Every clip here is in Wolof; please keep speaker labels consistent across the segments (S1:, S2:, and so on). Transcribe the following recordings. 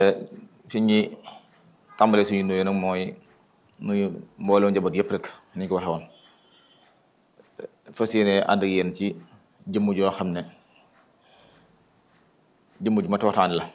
S1: fi ñuy tàmbale suñu nuyu nag mooy nuyu mbooloo njaboot yëpp rek ni ñu ko waxee woon fas yéene ànd ak yéen ci jëmm joo xam ne jëmm ju mat waxtaan la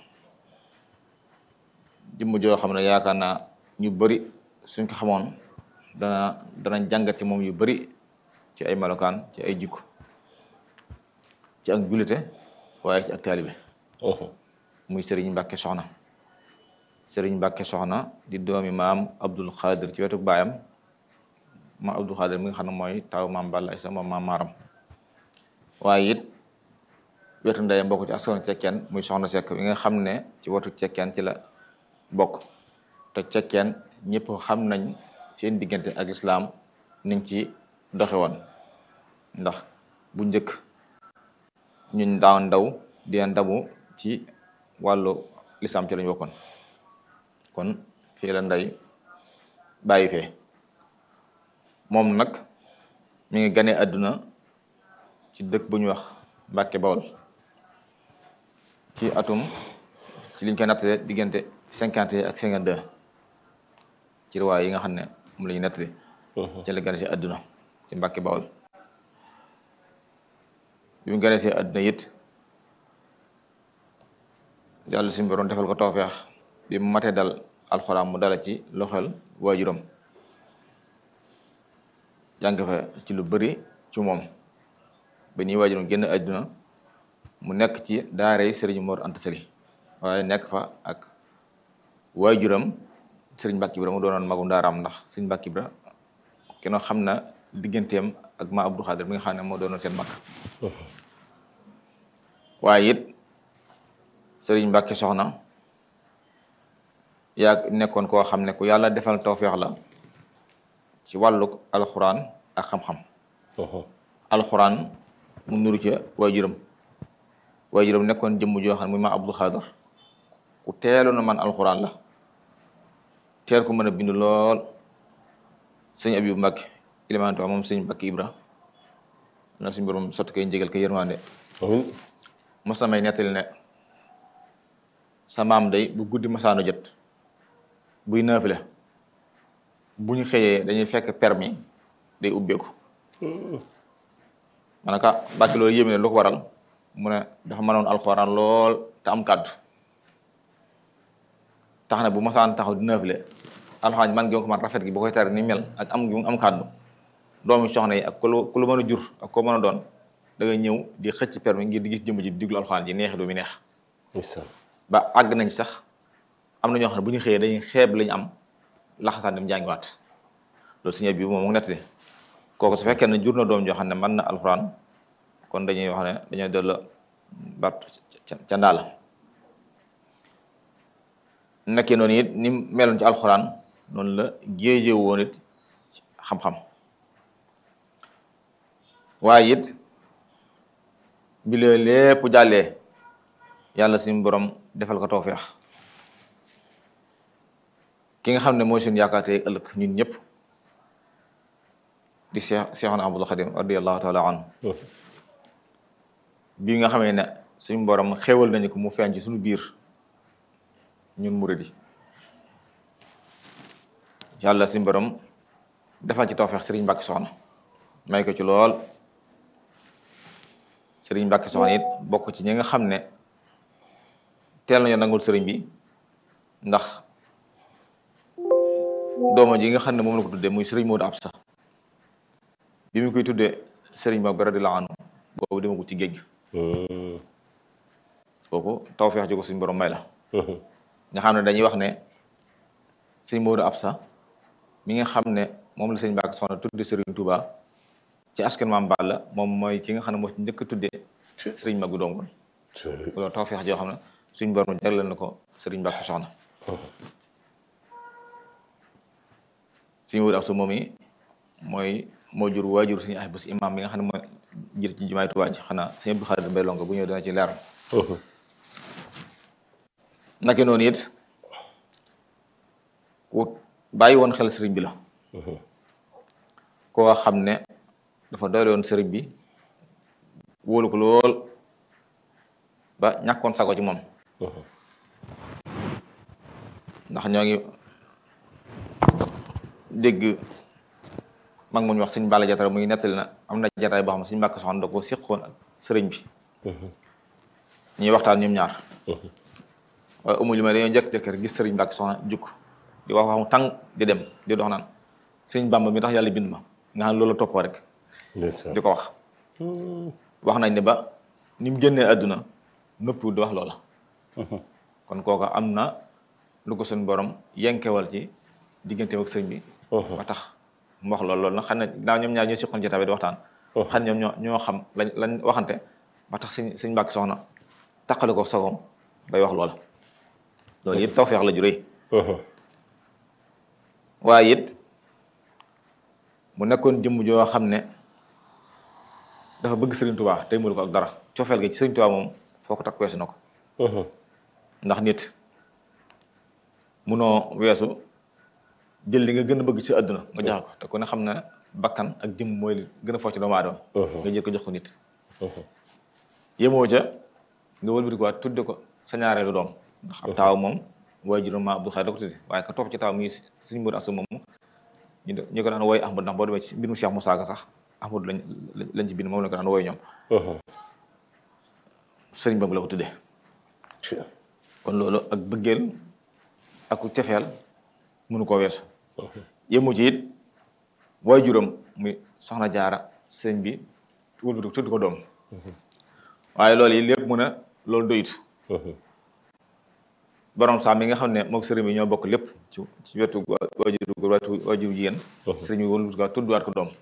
S1: jëmm joo xam ne yaakaar naa ñu bari suñ ko xamoon dana danañ jàngat ci moom yu bari ci ay melokaan ci ay jikko ci ak jullite waaye ci ak taalibe muy Serigne Mbacke Soxna Serigne Mbacke Soxna di doomi maam Abdul Xaadir ci wetu baayam maam Abdul Xaadir mi nga xam ne mooy taw maam Balla Isa moom maam Maaram waaye it wetu ndeyam bokk ci askan cekkeen muy Soxna Sekk mi nga xam ne ci wetu cekkeen ci la bokk te cekkeen ñëpp xam nañ seen diggante ak lislaam niñ ci doxe woon ndax bu njëkk ñun daaw ndaw di ndamu ci wàllu lislaam ci lañu bokkoon kon fii la nday bàyyi fee moom nag mi ngi gane àdduna ci dëkk bu ñuy wax Mbàkke Bawol ci atum ci liñ koy nattale diggante cinquante ak cinquante deux ci riwaay yi nga xam ne moom la ñu nettali ci la gane si àdduna ci Mbàkke Bawol bi mu gane si àdduna it yàlla suñu borom defal ko tawfeex bi mu matee dal alxuraan mu dala ci loxol waajuram jàng fa ci lu bari ci moom ba nii waajuram génn àdduna mu nekk ci daaray Sëriñ Mor Anta Sali waaye nekk fa ak waajuram Sëriñ Mbàkke Ibra mu doonoon magum daaraam ndax Sëriñ Mbàkke Ibra kenn xam na digganteem ak ma Abdou Xaadir mi nga xam ne moo doonoon seen mag waaye it Sëriñ Mbàkke Soxna yaa nekkoon koo xam ne ku yàlla defal tawfeex la ci wàllug alxuraan ak xam-xam alxuraan mu nuru ca waajuram waajuram nekkoon jëmm joo xam ne muy ma Abdou Xaadir ku teeloon a man alxuraan la teel ko mën a bind lool sëñ Abibu Mbàkke ilimantu moom sëñ Mbàkke Ibra na suñu borom sotti koy njëgal ko yërmande mos na may nettali ne sa maam day bu guddi masaano jot buy naafile bu ñu xëyee dañuy fekk permis day ubbeeku manaka Mbàkke loolu yéeme ne lu ko waral mu ne dafa mënoon alxuraan lool te am kàddu tax na bu masaan taxaw di naafile alxuraan man gi ko man rafet gi bu koy tari ni mel ak am gi am kàddu doomi soxna yi ak ku lu ku lu mën a jur ak ko mën a doon da ngay ñëw di xëcc permis ngir di gis jëmm ji di diglu alxuraan ji neexi doomi neex ba àgg nañ sax am na ñoo xam ne bu ñu xëyee dañuy xeeb lañu am laxasaan dem jàngiwaat loolu suñu bi moom mu nettali kooku su fekkee ne jur na doom joo xam ne mën na alxuraan kon dañuy wax ne dañoo delloo bat ca ndaa la nekkee noonu it ni meloon ci alxuraan noonu la géejee woon it xam-xam waaye it bi lee lépp jàllee yàlla suñu borom defal ko tawfeex ki nga xam ne mooy seen yaakaar tey ëllëg ñun ñëpp di Cheikh Cheikhuna Ahmadul Xadim radiyallahu taala anhu bii nga xamee ne suñu borom xéewal nañu ko mu feeñ ci suñu biir ñun muridi yàlla suñu borom defal ci tawfeex Sëriñ Mbàkke Soxna may ko ci lool Sëriñ Mbàkke Soxna it bokk ci ñi nga xam ne teel nañu nangul sëriñ bi ndax dooma ji nga xam ne moom la ko tuddee muy sëriñ Moodu Absa bi mu koy tuddee sëriñ ba radiyallaahu anhu boobu dema ko ci géej kooku tawfeex ji ko suñu borom may la nga xam ne dañuy wax ne sëriñ Moodu Absa mi nga xam ne moom la sëriñ Mbàkke Soxna tuddee sëriñ Touba ci askan Maam Balla moom mooy ki nga xam ne moo ci njëkk a tuddee sëriñ Magu Dongol loolu tawfeex joo xam ne suñ borom jagleel na ko sëriñ Mbàkke Soxna suñu wut ab sa moom yi mooy moo jur waajur suñu ay bés imam bi nga xam ne mooy jër ci jumaay Tuubaa ji xanaa suñu Abdu Xaadir Mbay Lonko bu ñëw dana ci leer naka noonu it ku bàyyi woon xel sëriñ bi la koo xam ne dafa doyle woon sëriñ bi wóolu ko lool ba ñàkkoon sago ci moom ndax ñoo ngi dégg mag mu ñu wax suñ bàlla jatara muy nettali na am na jataay boo xam ne suñ mbàkk soxna da ko siqoon ak sëriñ bi ñuy waxtaan ñoom ñaar waaye umul ma dañoo jëkk-jëkk gis sëriñ mbàkk soxna jukk di wax waxu tàng di dem di dox naan sëriñ bàmba mi tax yàlla bind ma nga xam ne loolu toppoo rek di ko wax wax nañ ne ba ni mu génnee àdduna nëpp di wax loola kon kooka am na lu ko suñ borom yenkewal ci digganteem ak sëriñ bi ba tax mu wax loolu loolu nag xam ne daaw ñoom ñaar ñoo siqoon jotaay bi di waxtaan xam ne ñoom ñoo ñoo xam lañ lañ waxante ba tax suñ suñ mbàkk soxna taqale ko sagoom bay wax loola loolu it tawfeex la ju rëy waaye it mu nekkoon jëmm joo xam ne dafa bëgg Sëriñ Tuubaa tey mënu ko ak dara cofeel gi ci Sëriñ Tuubaa moom foo ko takk weesu na ko ndax nit munoo weesu jël li nga gën a bëgg ci àdduna nga joxe ko te ku ne xam ne bakkan ak jëmm mooy li gën a foo ci doomu aadama nga jël ko jox ko nit yemoo ca nga wëlbati ko waat tudde ko sa ñaareelu doom ndax ab taaw moom waaye juróom ma Abdou Khadre da ko tudde waaye ka topp ci taaw muy suñu mbir ak sa moom ñu ñu ko daan wooy Ahmad ndax boo demee ci mbirum Cheikh Moussa Ka sax Ahmad lañ lañ ci bind moom la ko daan wooy ñoom sëriñ boobu la ko tuddee kon loolu ak bëggeel ak ku cefeel mënu koo weesu yemu ci it waaye juróom muy soxna jaara sëriñ bi wëlbati ko tudd ko doom waaye loolu yi lépp mu ne loolu doyut borom saam mi nga xam ne moog sëriñ bi ñoo bokk lépp ci ci wetu waajur wetu waajur jigéen sëriñ bi wëlbati ko tudduwaat ko doom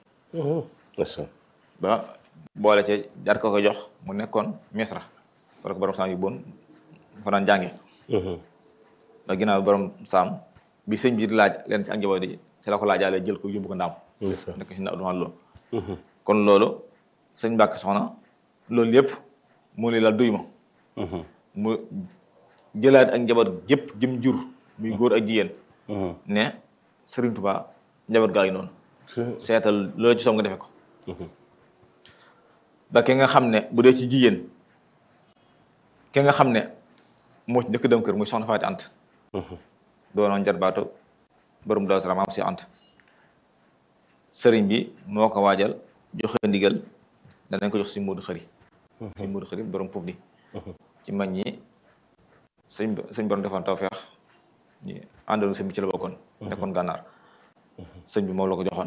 S1: ba boole ci jaar ko ko jox mu nekkoon misra wala ko borom saam yu bon fa daan jànge ba ginnaaw borom saam bi sëñ bi di laaj leen ci ak njaboot yi ci la ko laajaale jël ko yóbbu ko ndaam nekk si na adumaan loolu kon loolu sëñ Mbàkke soxna loolu yëpp mu li la duy ma mu jëlaat ak njaboot gépp jëm jur muy góor ak jigéen ne Sëriñ Tuubaa njaboot gaa ngi noonu seetal loolu ci soom nga defe ko ba ki nga xam ne bu dee ci jigéen ki nga xam ne moo ci njëkk dem kër muy soxna Faati Ant doonoon jarbaatu borom Daaru Salaam am si Ant sëriñ bi moo ko waajal joxe ndigal danañ ko jox suñ Moodu Xëri suñ Moodu Xëri borom puuf di ci mag ñi sëñ sëñ borom defoon tawfeex ñi àndoon sëñ bi ci la bokkoon nekkoon gànnaar sëñ bi moom la ko joxoon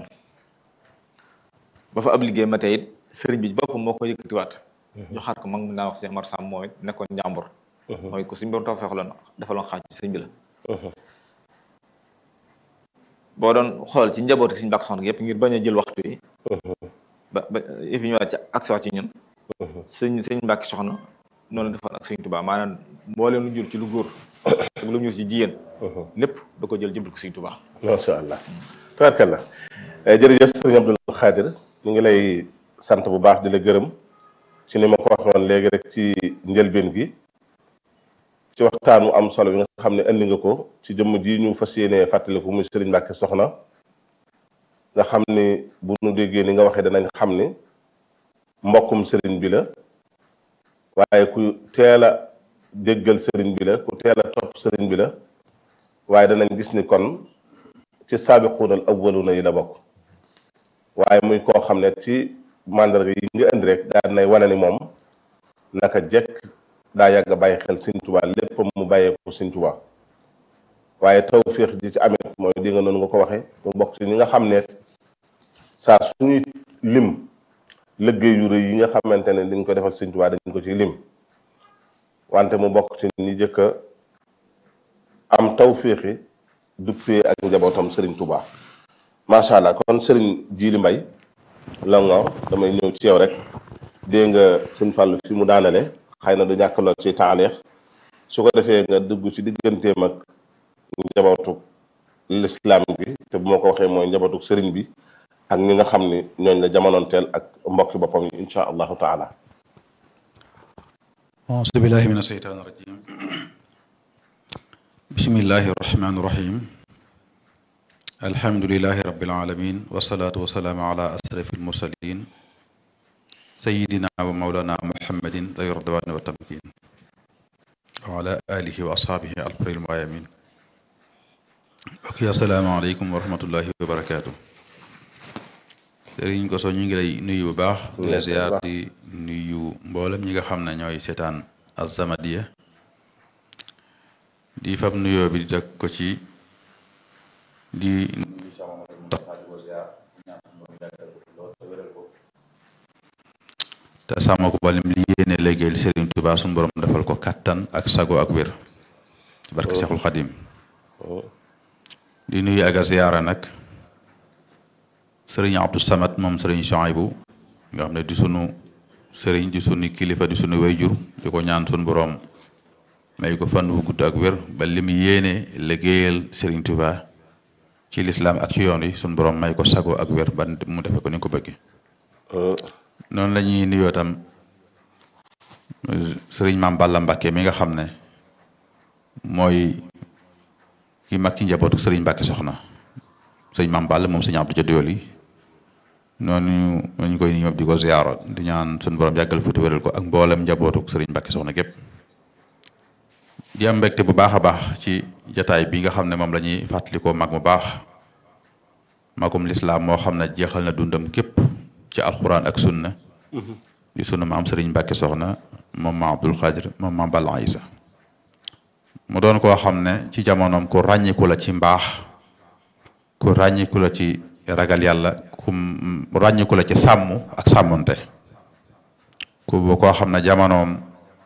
S1: ba fa ab liggéey ma tey it sëriñ bi boppam moo ko yëkkatiwaat joxaat ko mag mu naa wax si Amar Sam moom it nekkoon njàmbur mooy ko suñ borom tawfeex la defaloon xaaj ci sëñ bi la boo doon xool ci njaboot suñu bàkk soxna yëpp ngir bañ a jël waxtu yi ba ba yëf yi ñëwaat ci accès waat ci ñun sëñ sëñ mbàkki soxna noonu defoon ak sëñ Tuubaa maanaam mbooleem lu jur ci lu góor ak lu jur ci jigéen lépp da ko jël jëmbal ko sëñ Tuubaa
S2: macha allah tabarkalla jërëjëf sëñ Abdul Xaadir ñu ngi lay sant bu baax di la gërëm ci ni ma ko waxoon léegi rek ci njëlbeen gi ci waxtaanu am solo bi nga xam ne andi nga ko ci jëmm ji ñu fas yéenee fàttaliku muy Serigne Mbacke Soxna nga xam ni bu nu déggee ni nga waxee danañ xam ni mbokkum Serigne bi la waaye ku teel a déggal Serigne bi la ku teel a topp Serigne bi la waaye danañ gis ni kon ci saabiquunal awwaluna yi la bokk waaye muy koo xam ne ci mandarga yi nga indi rek daan nay wane ni moom naka jekk daa yàgg a bàyyi xel Sëñ Tuubaa lépp mu bàyyeeku Sëñ Tuubaa waaye tawféex ji ci amit mooy di nga noonu nga ko waxee mu bokk ci ñi nga xam ne saa suñuy lim liggéey yu rëy yi nga xamante ne dañ ko defal Sëñ Tuubaa dañ ko ci lim wante mu bokk ci ñi jëkk a am tawféexi duppee ak njabootam Sëriñ Tuubaa macha allah kon Sëriñ Jiili Mbay la nga damay ñëw ci yow rek dégg nga Sëñ Fallu fi mu daanale xëy na du ñàkk lool ci taaleex su ko defee nga dugg ci digganteem ak njabootu lislaam bi te bu ma ko waxee mooy njabootu sëriñ bi ak ñi nga xam ni ñooñ la jamonoonteel ak mbokki boppam yi insha allahu taala
S3: auzu billahi min asheytaan rajim bismillahi rahmaani rahim alhamdulilahi rabbil alamin wasalaatu wasalaamu ala asrafi almursalin sayidina wa maulana muhammadin tay radwaani wa tamkin wa ala alihi wa ashaabihi alxuril mayamin ok asalaamaaleykum wa rahmatullahi wa barakaatu sëriñ Koso ñu ngi lay nuyu bu baax di la ziar di nuyu mboolem ñi nga xam ne ñooy seetaan As-Samadiyya di fab nuyoo bi di teg ko ci di te sàmm ko balim li yéene liggéeyal Sëriñ Tuubaa suñu borom defal ko kattan ak sago ak wér ci barke Seexul Xadim di nuyu ak a ziyaara nag sëriñ Abdou Samad moom sëriñ Chouaïbou nga xam ne di sunu sëriñ di sunu kilifa di sunu wayjur di ko ñaan sunu borom may ko fan wu gudd ak wér ba li mu yéene liggéeyal sëriñ Tuubaa ci lislaam ak ci yoon yi sunu borom may ko sago ak wér ba mu defe ko ni ko bëggee noonu la ñuy nuyoo tam sëriñ Maam Balla Mbàkke mi nga xam ne mooy ki mag ci njabootu sëriñ Mbàkke soxna sëriñ Maam Balla moom sëriñ Abdou Jadiol yi noonu ñu koy nuyu di ko ziyaaro di ñaan suñu borom yàggal fi te wéral ko ak mboolem njabootu sëriñ Mbàkke soxna gépp di am mbégte bu baax a baax ci jataay bi nga xam ne moom la ñuy fàttalikoo mag mu baax magum lislaam moo xam ne jeexal na dundam képp ci alxuraan ak sunna di sunu maam sëriñ Mbàkke soxna moom maam Abdul Xaadir moom maam Balla Isa mu doon koo xam ne ci jamonoom ku ràññiku la ci mbaax ku ràññiku la ci ragal yàlla ku ràññiku la ci sàmm ak sàmmonte ku koo xam ne jamonoom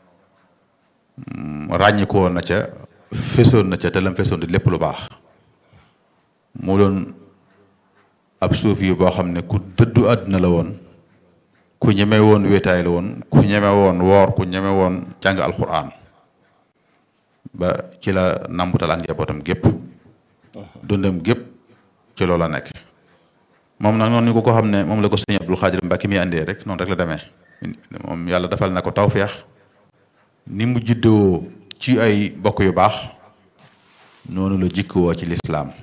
S3: ràññiku woon na ca fesoon na ca te lam fesoon di lépp lu baax mu doon ab suuf yi boo xam ne ku dëddu àdduna la woon ku ñeme woon wéetaay la woon ku ñeme woon woor ku ñeme woon jàng alxuraan ba ci la nambutal ak njabootam gépp dundam gépp ci loola nekk moom nag noonu ni ko ko xam ne moom la ko sëñ Abdul Xaadir Mbàkke mi andee rek noonu rek la demee moom yàlla defal na ko tawféex ni mu juddoo ci ay bokk yu baax noonu la jikkoo ci lislaam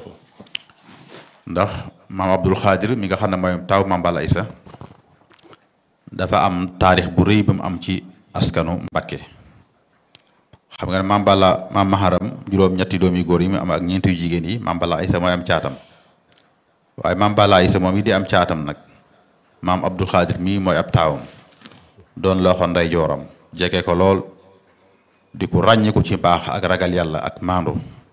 S3: ndax maam Abdul Xaadir mi nga xam ne mooy taw maam Balla Isa dafa am taarix bu rëy bu mu am ci askanu Mbàkke xam nga ne maam Balla maam Maharam juróom-ñetti doomi góor yi mu am ak ñeenti yu jigéen yi maam Balla Isa mooy am caatam waaye maam Balla Isa moom yi di am caatam nag maam Abdul Xaadir mii mooy ab taawam doon loxo ndey jooram jege ko lool di ko ràññiku ci baax ak ragal yàlla ak maandu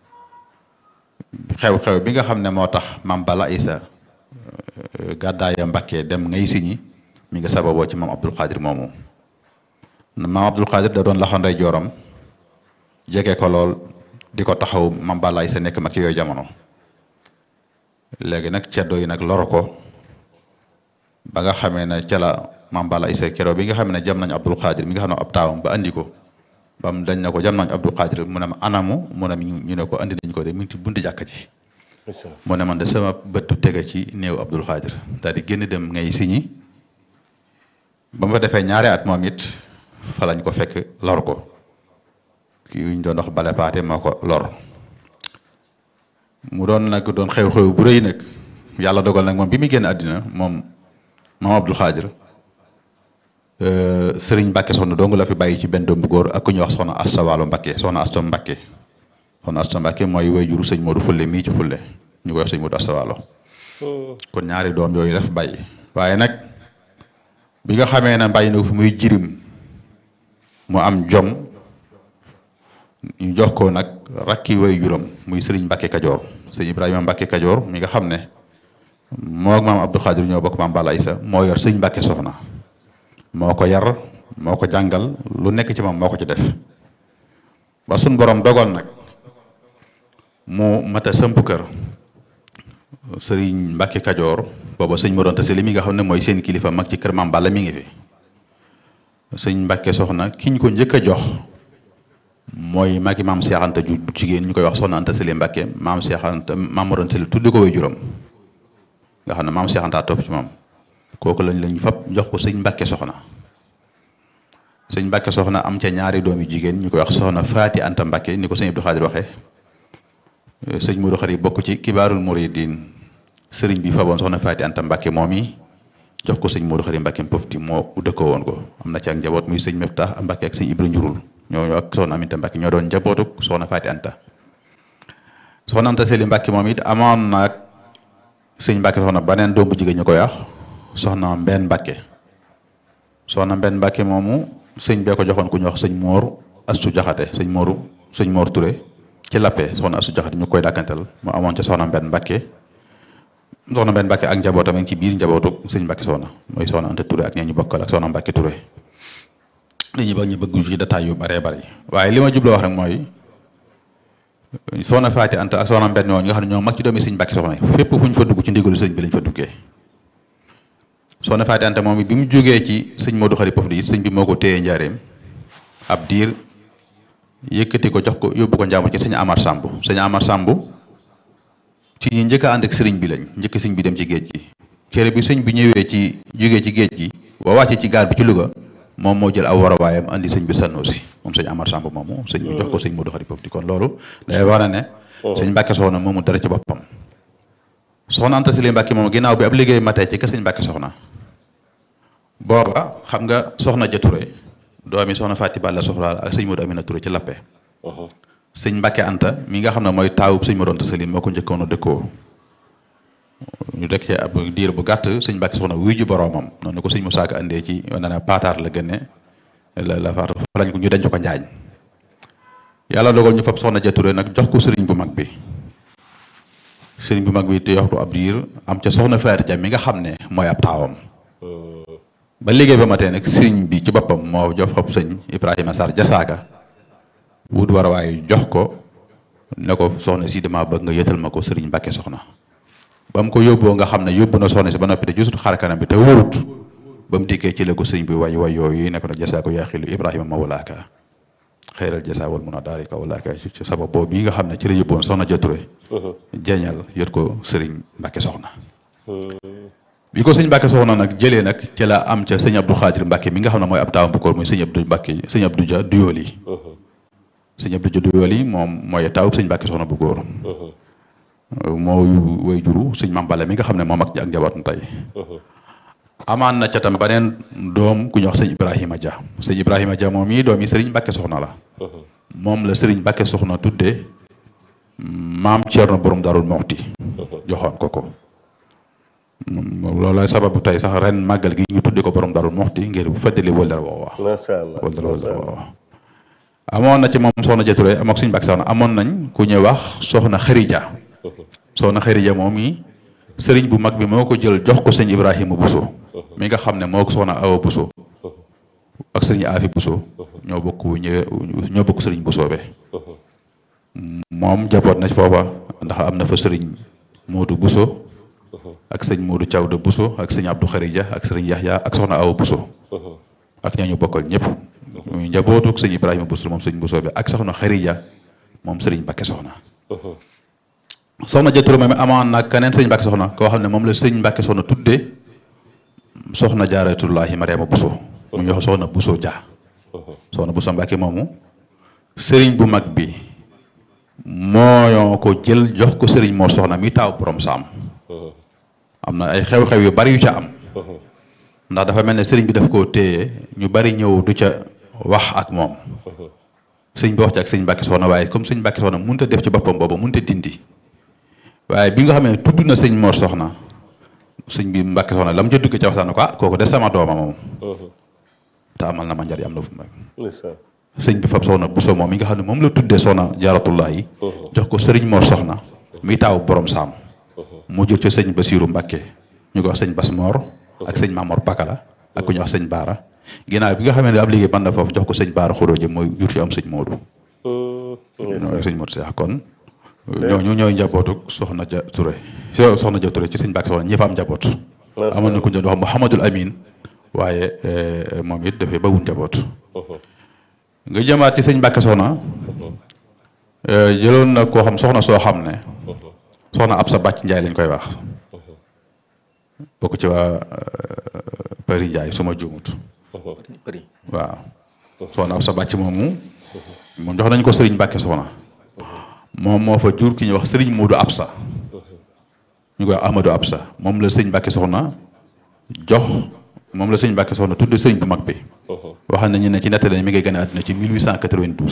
S3: xew-xew bi nga xam ne moo tax maam Balla Isa gàddaaya Mbàkke dem ngay siñi mi nga sababoo ci maam Abdul Xaadir moomu maam Abdul Xaadir da doon loxo ndey jooram jege ko lool di ko taxaw maam Balla Isa nekk mag ci yooyu jamono léegi nag ceddo yi nag loro ko ba nga xamee ne ca la maam Balla Isa keroog bi nga xam ne jam nañ Abdul Xaadir mi nga xam ne ab taawam ba andi ko ba mu dañ na ko jam nañ Abdul Xaadir mu ne ma anamu mu ne ñu ne ko andi nañ ko de mu ngi ci buntu jàkka ji mu ne man de sama bëttu tege ci néew Abdul Xaadir daal di génn dem ngay siñi ba ma defee ñaari at moom it fa lañ ko fekk lor ko kii ñu doon wax bale paate moo ko lor mu doon nag doon xew-xew bu rëy nag yàlla dogal nag moom bi muy génn àddina moom maam Abdul Xaadir sëriñ Mbàkke soxna dong la fi bàyyi ci benn doom bu góor ak ku ñuy wax soxna Asta Waalo Mbàkke soxna Asta Mbàkke soxna Asta Mbàkke mooy way juru sëñ Modou Fulle mii ci Fulle ñu koy wax sëñ Modou Asta Waalo kon ñaari doom yooyu la fi bàyyi waaye nag bi nga xamee ne bàyyi na fu muy jirim mu am jom ñu jox ko nag rakki way juram muy sëriñ Mbàkke Kajoor sëñ Ibrahima Mbàkke Kajoor mi nga xam ne moo ak maam Abdou Xaadir ñoo bokk maam Balla Isa moo yor sëñ Mbàkke soxna moo ko yar moo ko jàngal lu nekk ci moom moo ko ci def ba suñ borom dogal nag mu mata sëmp kër sëriñ Mbàkke Kajoor booba sëñ Mor Anta Sali mi nga xam ne mooy seen kilifa mag ci kër maam Balla mi ngi fi sëñ Mbàkke soxna ki ñu ko njëkk a jox mooy magi maam Seex Anta ju jigéen ñu koy wax soxna Anta Sali Mbàkke maam Seex Anta maam Mor Anta Sali tuddi ko way juróom nga xam ne maam Seex Anta topp ci moom kooku lañ lañ fab jox ko sëñ Mbàkke soxna sëñ Mbàkke soxna am ca ñaari doomi jigéen ñu koy wax soxna Faati Anta Mbàkke ni ko sëñ Abdou Xaadir waxee sëñ Modou Xari bokk ci kibaarul muridin sëriñ bi faboon soxna Faati Anta Mbàkke moom yi jox ko sëñ Modou Xari Mbàkke pofti moo dëkkoo woon ko am na ci ak njaboot muy sëñ Meftax Mbàkke ak sëñ Ibra Njurul ñoo ak soxna Aminta Mbàkke ñoo doon njabootuk soxna Faati Anta soxna Anta Sali Mbàkke moom it amoon na ak sëñ Mbàkke soxna beneen doom bu jigéen ñu koy wax soxna Mbenn Mbàkke soxna Mbenn Mbàkke moomu sëñ bee ko joxoon ku ñu wax sëñ Moor Astu Jaxate sëñ Mooru sëñ Moor Touré ci lappe soxna Astu Jaxate ñu koy dàkkantal mu amoon ca soxna Mbenn Mbàkke soxna Mbenn Mbàkke ak njabootam a ngi ci biir njabootu sëñ Mbàkke soxna mooy soxna Anta Touré ak ñee ñu bokkal ak soxna Mbàkke Touré li ñu bëgg ñu bëgg ci détail yu baree bari waaye li ma jubloo wax rek mooy soxna Faati Anta ak soxna Mbenn ñoo ñi nga xam ne ñoo mag ci doomi sëñ Mbàkke soxna fépp fu ñu fa dugg ci ndigalu sëñ bi lañ fa duggee soxna Faati Anta moom bi mu jógee ci sëñ Modou Xari Pof di sëñ bi moo ko téye njaareem ab diir yëkkati ko jox ko yóbbu ko njàmbur ci sëñ Amar Samb sëñ Amar Samb ci ñi njëkk a ànd ak sëriñ bi lañ njëkk sëñ bi dem ci géej gi kere bi sëñ bi ñëwee ci jógee ci géej gi ba wàccee ci gaar bi ci Louga moom moo jël aw warawaayam andi sëñ bi Sanusi moom sëñ Amar Samb moomu sëñ bi jox ko sëñ Modou Xari Pof di kon loolu day war a ne sëñ Mbàkke soxna moomu dara ci boppam soxna Anta Sali Mbàkke moom ginnaaw bi ab liggéey matee ci ka sëñ Mbàkke soxna booba xam nga soxna ja Touré doomi soxna Fati Balla soxla ak sëñ Modou Amina Touré ci lappe sëñ Mbàkke Anta mi nga xam ne mooy taawub sëñ Modou Anta Sali moo ko njëkkoon a dëkkoo ñu dëkk ci ab diir bu gàtt sëñ Mbàkke soxna wuy ji boroomam noonu ko sëñ Moussa Ka andee ci wane ne paataar la gënne la la faatu fa lañ ko ñu denc ko njaañ yàlla dogal ñu fab soxna ja Touré nag jox ko sëriñ bu mag bi sëriñ bu mag bi te yoxtu ab diir am ca soxna Faati Ja mi nga xam ne mooy ab taawam ba liggéey ba matee nag sëriñ bi ci boppam moo jox xob sëñ Ibrahima Sarr jasaaka wut war waaye jox ko ne ko soxna si dama bëgg nga yëtal ma ko sëriñ Mbàkke soxna ba mu ko yóbboo nga xam ne yóbbu na soxna si ba noppi te gisut xar kanam bi te wóorut ba mu dikkee ci la ko sëriñ bi way way yooyu ne ko nag jasaako yaa xilu Ibrahima ma walaaka xëyral jasa wal mun a daari ka walaaka ci sabab boobu bi nga xam ne ci la yóbboon soxna joture jeeñal yot ko sëriñ Mbàkke soxna bi ko sëñ Mbàkke soxna nag jëlee nag ci la am ca sëñ Abdou Xaadir Mbàkke mi nga xam ne mooy ab taawam bu koor muy sëñ Abdou Mbàkke sëñ Abdou Dia Duyooli sëñ Abdou Dia Duyooli moom mooy taawub sëñ Mbàkke soxna bu góor moo way juru sëñ Mam Balla mi nga xam ne moom ak ak njabootam tey amaan na ca tam beneen doom ku ñuy wax sëñ Ibrahima Dia sëñ Ibrahima Dia moom yi doom yi sëriñ Mbàkke soxna la moom la sëriñ Mbàkke soxna tudde maam Ceerno borom Daarul Moxti joxoon ko ko loolu lay sababu tey sax ren màggal gi ñu tudde ko borom Daarul Moxti ngir bu feddali wëldal woowa
S2: macha allah
S3: wëldal wëldal woowa amoon na ci moom soxna Jature am ak suñu Mbàkke soxna amoon nañ ku ñuy wax soxna Xarija soxna Xarija moom yi sëriñ bu mag bi moo ko jël jox ko sëñ Ibrahima Bousso mi nga xam ne moo ko soxna Awa Bousso ak sëriñ Afi Bousso ñoo bokk ñëwee ñoo bokk sëriñ Bousso be moom jaboot na ci foofa ndax am na fa sëriñ Moodu Bousso ak sëñ Moodu Thiawda Bousso ak sëñ Abdou Xarija ak sëriñ Yaxya ak soxna Awa Bousso ak ñooñu bokkal ñëpp muy njabootu sëñ Ibrahima Bousso moom sëñ Bousso bi ak soxna Xarija moom sëriñ Mbàkke soxna soxna Jature moom amoon nag keneen sëñ Mbàkke soxna koo xam ne moom la sëñ Mbàkke soxna tuddee soxna Jaaratullaahi Mariama Bousso mu ñu wax soxna Bousso Dia soxna Bousso Mbàkke moomu sëriñ bu mag bi moo ko jël jox ko sëriñ moo soxna mi taaw borom saam am na ay xew-xew yu bari yu ca am ndax dafa mel ne sëriñ bi daf koo téye ñu bari ñëw du ca wax ak moom sëñ bi wax ci ak sëñ Mbàkke soxna waaye comme sëñ Mbàkke soxna mënut a def ci boppam boobu mënut a dindi waaye bi nga xam ne tudd na sëñ Mor soxna sëñ bi Mbàkke soxna la mu ca dugg ca waxtaan ko ah kooku de sama dooma moom te amal na ma njariñ am na fu mu sëñ bi fab soxna Bousso moom mi nga xam ne moom la tuddee soxna Jaaratullah yi jox ko sëriñ Mor soxna mi taaw borom saam mu jël ca sëñ Basiiru Mbàkke ñu ko wax sëñ Bas Mor ak sëñ Mamor Pakala ak ku ñuy wax sëñ Baara ginnaaw bi nga xam ne ab liggéey ban na foofu jox ko sëñ Baara Xuróoje mooy jur ci am sëñ Moodu sëñ Moodu Seex kon ñooñu ñooy njabootu soxna ja Touré soxna ja Touré ci sëñ Mbàkke soxna ñi fa am njaboot amoon na ku ñu doon wax Mouhamadul Amin waaye moom it dafay bawul njaboot nga jëmaat ci sëñ Mbàkke soxna jëloon na koo xam soxna soo xam ne soxna ab sa bàcc njaay lañ koy wax bokk ci waa Përi Njaay su ma juumut waaw soxna ab sa bàcc moomu moom jox nañ ko sëriñ Mbàkke soxna moom moo fa jur ki ñuy wax sëriñ Moodu Absa ñu koy wax Ahmadou Absa moom la sëñ Mbàkke soxna jox moom la sëñ Mbàkke soxna tudd sëriñ bu mag bi wax nañu ne ci nettali mi ngay gën a àdduna ci 1892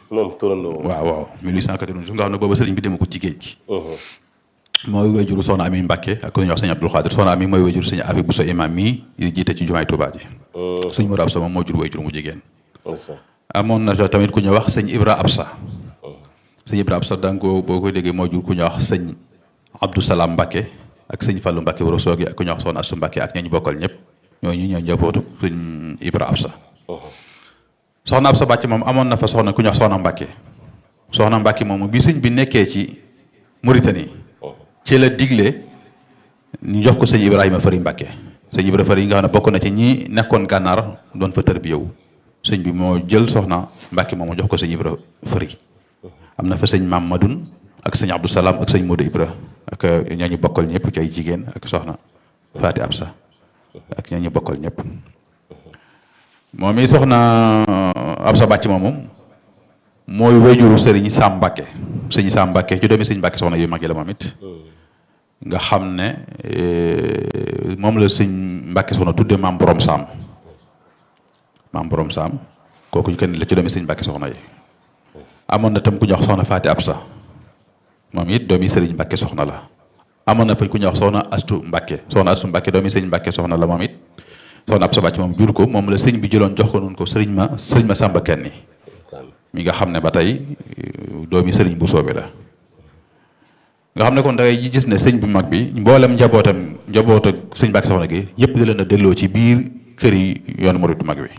S2: moom turandoo
S3: waaw waaw 1892 nga xam ne booba sëriñ bi dema ko ci géej gi mooy wéjuru soxna Ami Mbàkke ak ku ñuy wax sëñ Abdul Xaadir soxna Ami mooy wéjuru sëñ Afi Buso imam mii di jiite ci jumaay Tuubaa ji sëñ Modu Absa moom moo jur wéjuru mu jigéen amoon na tamit ku ñuy wax sëñ Ibra Absa sëñ Ibra Absa da nga ko boo koy déggee moo jur ku ñuy wax sëñ Abdou Salaam Mbàkke ak sëñ Fallu Mbàkke wara soogi ak ku ñuy wax soxna Asu Mbàkke ak ñañu bokkal ñëpp ñooñu ñoo njabootu sëñ Ibra Absa soxna Absa Bàcc moom amoon na fa soxna ku ñuy wax soxna Mbàkke soxna Mbàkke moom bi sëñ bi nekkee ci Mauritanie ci la digle ñu jox ko sëñ Ibrahima Fari Mbàkke sëñ Ibrahima Fari yi nga xam ne bokk na ci ñi nekkoon gànnaar doon fa tër bi yow sëñ bi moo jël soxna Mbàkke moom jox ko sëñ Ibrahima Fari am na fa sëñ Maam Madun ak sëñ Abdou Salaam ak sëñ Modou Ibra ak ñooñu bokkal ñëpp ci ay jigéen ak soxna Faati Absa ak ñooñu bokkal ñëpp moom i soxna Absa Bàcc moomu mooy wéjuru sëriñ Sam Mbàkke sëñ Sam Mbàkke ci doomi sëñ Mbàkke soxna yu mag yi la moom it nga xam ne moom la sëñ Mbàkke soxna tudde maam borom saam maam borom saam kooku kenn la ci doomi sëñ Mbàkke soxna yi amoon na tam ku ñuy wax soxna Faati Absa moom it doomi sëriñ Mbàkke soxna la amoon na fa ku ñuy wax soxna Astu Mbàkke soxna Astu Mbàkke doomi sëñ Mbàkke soxna la moom it soxna Absa Bàcc moom jur ko moom la sëñ bi jëloon jox ko noonu ko sëriñ ma sëriñ ma Sàmba Kenni mi nga xam ne ba tey doomi sëriñ bu soobe la nga xam ne kon dangay gis ne sëñ bu mag bi mboolem njabootam njaboot ak sëñ Mbàkke soxna gi yëpp di leen a delloo ci biir kër yi yoonu murit bu mag bi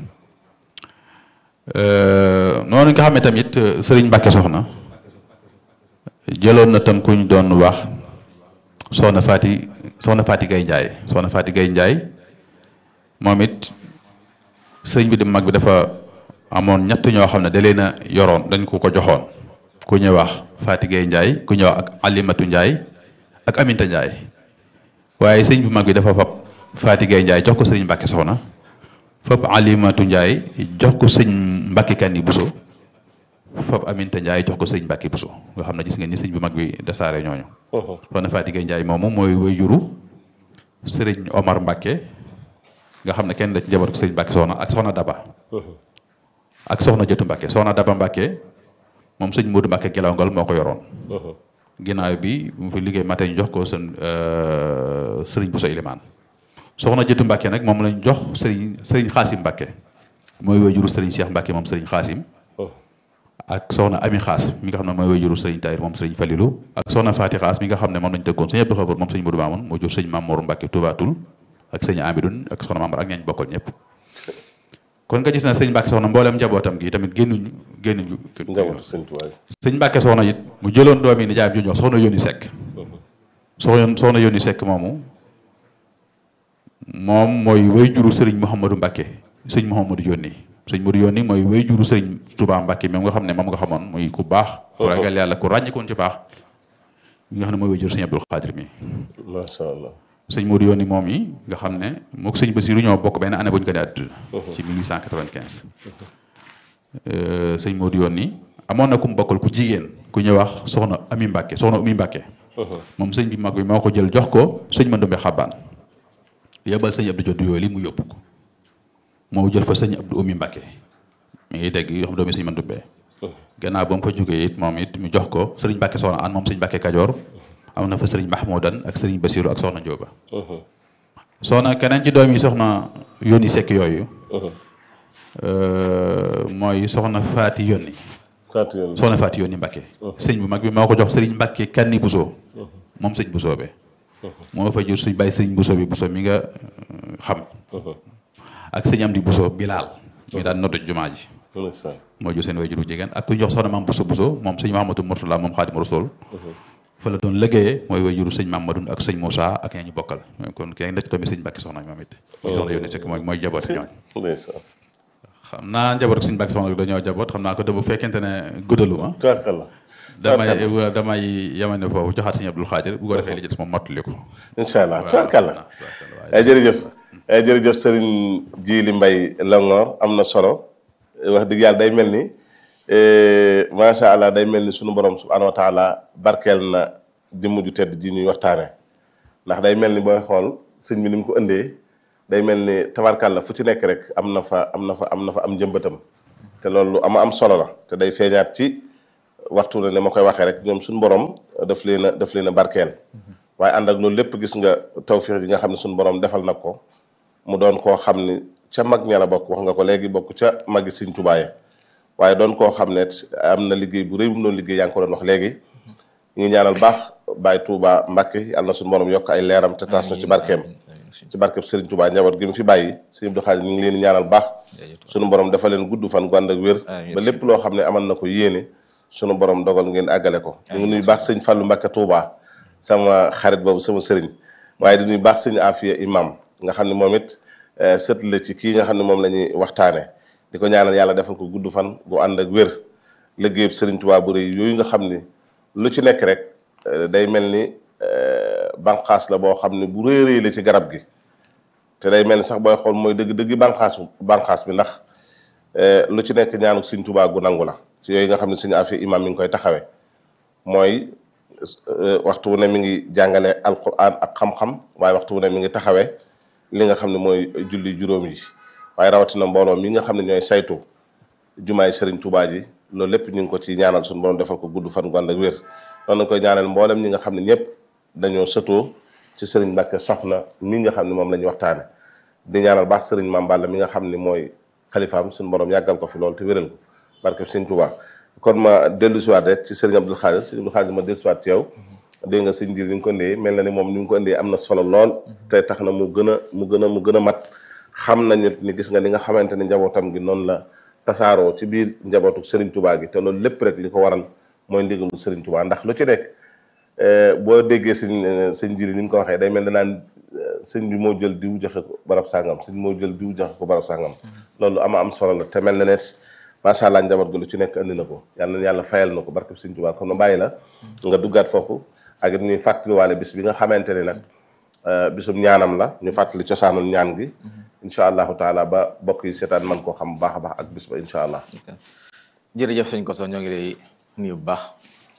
S3: noonu nga xam ne tamit sëriñ Mbàkke soxna jëloon na tam ku ñu doon wax soxna Faati soxna Faati Gay Njaay soxna Faati Gay Njaay moom it sëñ bi di mag bi dafa amoon ñett ñoo xam ne da leen a yoroon dañ ko ko joxoon ku ñuy wax Faati Gay Njaay ku ñuy wax ak Alimatu Njaay ak Aminta Njaay waaye sëñ bu mag bi dafa fab Faati Gay Njaay jox ko sëriñ Mbàkke soxna fab Alimatu Njaay jox ko sëñ Mbàkke Kanni Buso fab Aminta Njaay jox ko sëñ Mbàkke Buso nga xam ne gis ngeen ni sëñ bu mag bi dasaare ñooñu soxna Faati Gay Njaay moomu mooy wayjuru sëriñ Omar Mbàkke nga xam ne kenn da ci njaboot ko sëriñ Mbàkke soxna ak soxna Daba ak soxna Jëtu Mbàkke soxna Daba Mbàkke moom sëñ Moodu Mbàkke Gelongal moo ko yoroon ginnaaw bi mu fi liggéey matin ñu jox ko seen sëriñ Buso Ilimaan soxna Jëtu Mbàkke nag moom lañ jox sëriñ sëriñ Xaasim Mbàkke mooy wayjuru sëriñ Cheikh Mbàkke moom sëriñ Xaasim ak soxna Ami Xaas mi nga xam ne mooy wayjuru sëriñ Tahir moom sëriñ Falilu ak soxna Faati Xaas mi nga xam ne moom lañ tëggoon sëñ Abdu Xabar moom sëñ Moodu Maamun moo jur sëñ Mamoor Mbàkke Tubaatul ak sëñ Amidun ak soxna Mamar ak ñañ bokkal ñëpp kon nga gis na sëñ Mbàkke soxna mboolem njabootam gi tamit génnuñu génnuñu
S2: njabootu sëñ Tuubaa
S3: sëñ Mbàkke soxna it mu jëloon doomi nijaayam ju ñu wax soxna Yónni Sekk soxna soxna Yónni Sekk moomu moom mooy way juru sëriñ Mouhamadou Mbàkke sëñ Mouhamadou Yónni sëñ Modou Yónni mooy way juru sëriñ Tuubaa Mbàkke moom nga xam ne moom nga xamoon muy ku baax ku ragal yàlla ku ràññikoon ci baax mi nga xam ne mooy way juru sëñ Abdul Xaadir mi
S2: macha allah
S3: sëñ Modou Yónni moom yi nga xam ne mook sëñ Basiru ñoo bokk benn année bu ñu ko dee àdduna ci 1895 sëñ Modou Yónni amoon na ku mu bokkal ku jigéen ku ñuy wax soxna Ami Mbàkke soxna Umi Mbàkke moom sëñ bi mag bi moo ko jël jox ko sëñ Mandumbe Xabaan yebal sëñ Abdou Joddu yooyu li mu yóbbu ko moo jël fa sëñ Abdou Umi Mbàkke mi ngi dégg yoo xam doomi sëñ Mandumbe gannaaw ba mu fa jógee it moom it mu jox ko sëriñ Mbàkke soxna an moom sëñ Mbàkke Kajoor am na fa sëriñ Mahmoudan ak sëriñ Basiru ak soxna Njóoba soxna keneen ci doom yi soxna Yónni Sekk yooyu mooy soxna Faati Yónni
S2: Faati Yónni
S3: soxna Faati Yónni Mbàkke sëñ bu mag bi moo ko jox sëriñ Mbàkke Kanni Buso moom sëñ Buso be moo fa jur suñ bàyyi sëriñ Buso bi Buso mi nga xam ak sëñ Amdi Buso Bilaal mi daan noddu jumaa ji moo jur seen way juru jigéen ak ku ñu jox soxna maam Buso Buso moom sëñ Mahamadou Murtala moom Xaadimu Rasuul fa la doon liggéeyee mooy way juru sëñ Mamadou ak sëñ Moussa ak ña ñu bokkal kon kenn da ci doomi sëñ Mbàkke soxna moom it mooy soxna Yónni Sekk mooy mooy jaboot ñooñ
S2: ndeysaan
S3: xam naa njaboot ak sëñ Mbàkke soxna dañoo jaboot xam naa ko de bu fekkente ne guddaluma
S2: tubaarkalla
S3: damay damay yemane foofu joxaat sëñ Abdul Xaadir bu ko defee li ci des moom mottali ko
S2: incha allah tubaarkalla jërëjëf jërëjëf sëriñ Jili Mbay Longoor am na solo wax dëgg yàlla day mel ni macha allah day mel ni sunu borom subhaanahu wa taala barkeel na jëmm ju tedd ji ñuy waxtaane ndax day mel ni booy xool sëñ bi ni mu ko ëndee day mel ni tabarkàlla fu ci nekk rek am na fa am na fa am na fa am njëmbatam te loolu lu ama am solo la te day feeñaat ci waxtu ne ne ma koy waxee rek ñoom suñu borom daf leen a daf leen a barkeel waaye ànd ak loolu lépp gis nga tawfiix yi nga xam ne suñu borom defal na ko mu doon koo xam ni ca mag ña la bokk wax nga ko léegi bokk ca magi Sëñ Tuubaa ya waaye doon koo xam ne am na liggéey bu rëy bu mu doon liggéey yaa ngi ko doon wax léegi ñu ngi ñaanal baax Baye Touba Mbacke yàlla na suñu borom yokk ay leeram te taas na ci barkeem ci barkeem Serigne Touba njaboot gi mu fi bàyyi Serigne Abdou Khadir ñu ngi leen di ñaanal baax suñu borom dafa leen gudd fan gu ànd ak wér ba lépp loo xam ne amal na ko yéene suñu borom dogal ngeen àggale ko ñu ngi nuy baax sëñ Fallou Mbacke Touba sama xarit boobu sama sëriñ waaye di nuy baax sëñ Afia imam nga xam ne moom it sët la ci kii nga xam ne moom la ñuy waxtaane di ko ñaanal yàlla defal ko gudd fan gu ànd ak wér liggéeyub Serigne Touba bu rëy yooyu nga xam ni lu ci nekk rek day mel ni banqaas la boo xam ne bu rëy rëy la ci garab gi te day mel ni sax booy xool mooy dëgg dëgg banqaas banqaas bi ndax lu ci nekk ñaanu Serigne Touba gu nangu la ci yooyu nga xam ne Serigne Afia imam mi ngi koy taxawee mooy waxtu wu ne mi ngi jàngale alquran ak xam-xam waaye waxtu wu ne mi ngi taxawee li nga xam ne mooy julli juróom yi waaye rawatina mbooloo mi nga xam ne ñooy saytu jumaay Serigne Touba ji loolu lépp ñu ngi ko ci ñaanal suñu borom defal ko gudd fan gu ànd ak wér noonu lañ koy ñaanal mboolem ñi nga xam ne ñëpp dañoo sëtoo ci Serigne Mbacke soxna mi nga xam ne moom la ñuy waxtaane di ñaanal baax Serigne Mame Balla mi nga xam ne mooy xalifaam suñu borom yàggal ko fi loolu te wéral ko barke Serigne Touba kon ma dellu siwaat rek ci Serigne Abdou Khadir Serigne Abdou Khadir ma dellu siwaat ci yow dégg nga sëñ Ndiir ni nga ko indee mel na ni moom ni nga ko indee am na solo lool te tax na mu gën a mu gën a mu gën a mat xam nañu ni gis nga li nga xamante ni njabootam gi noonu la tasaaroo ci biir njabootu Serigne Touba gi te loolu lépp rek li ko waral mooy ndigalu Serigne Touba ndax lu ci nekk boo déggee sëñ sëñ Ndiir ni mu ko waxee day mel ne naan sëñ bi moo jël diw joxe ko barab sàngam sëñ moo jël diw joxe ko barab sàngam loolu ama am solo la te mel na ne macha allah njaboot gi lu ci nekk andi na ko yàlla na yàlla fayal na ko barke Serigne Touba kon ma bàyyi la nga duggaat foofu ak it ñuy fàttaliwaale bis bi nga xamante ne nag bisum ñaanam la ñu fàttali cosaanul ñaan gi incha allahu taala ba bokk yi seetaan man koo xam bu baax a baax ak bis ba incha allah.
S1: jërëjëf sëñ Koso ñoo ngi lay nuyu bu baax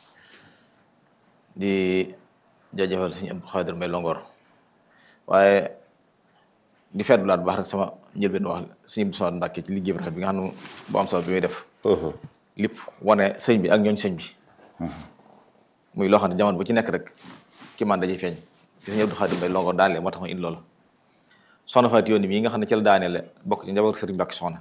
S1: di jaajëfal sëñ Abdou Khadir Mbaye Longor waaye di feddulaat bu baax rek sama njëlbeen wax sëñ Abdou Samad Mbacke ci liggéey bi rafet bi nga xam ne bu am solo bi muy def. lépp wane sëñ bi ak ñooñ sëñ bi. muy loo xam ne jamono bu ci nekk rek ki man dañuy feeñ ci sëñ Abdou Khadir Mbaye Longor daanele moo tax ma indi loolu soxna Fatou Yoni mii nga xam ne ci la daanele bokk ci njaboot sëriñ Mbacke soxna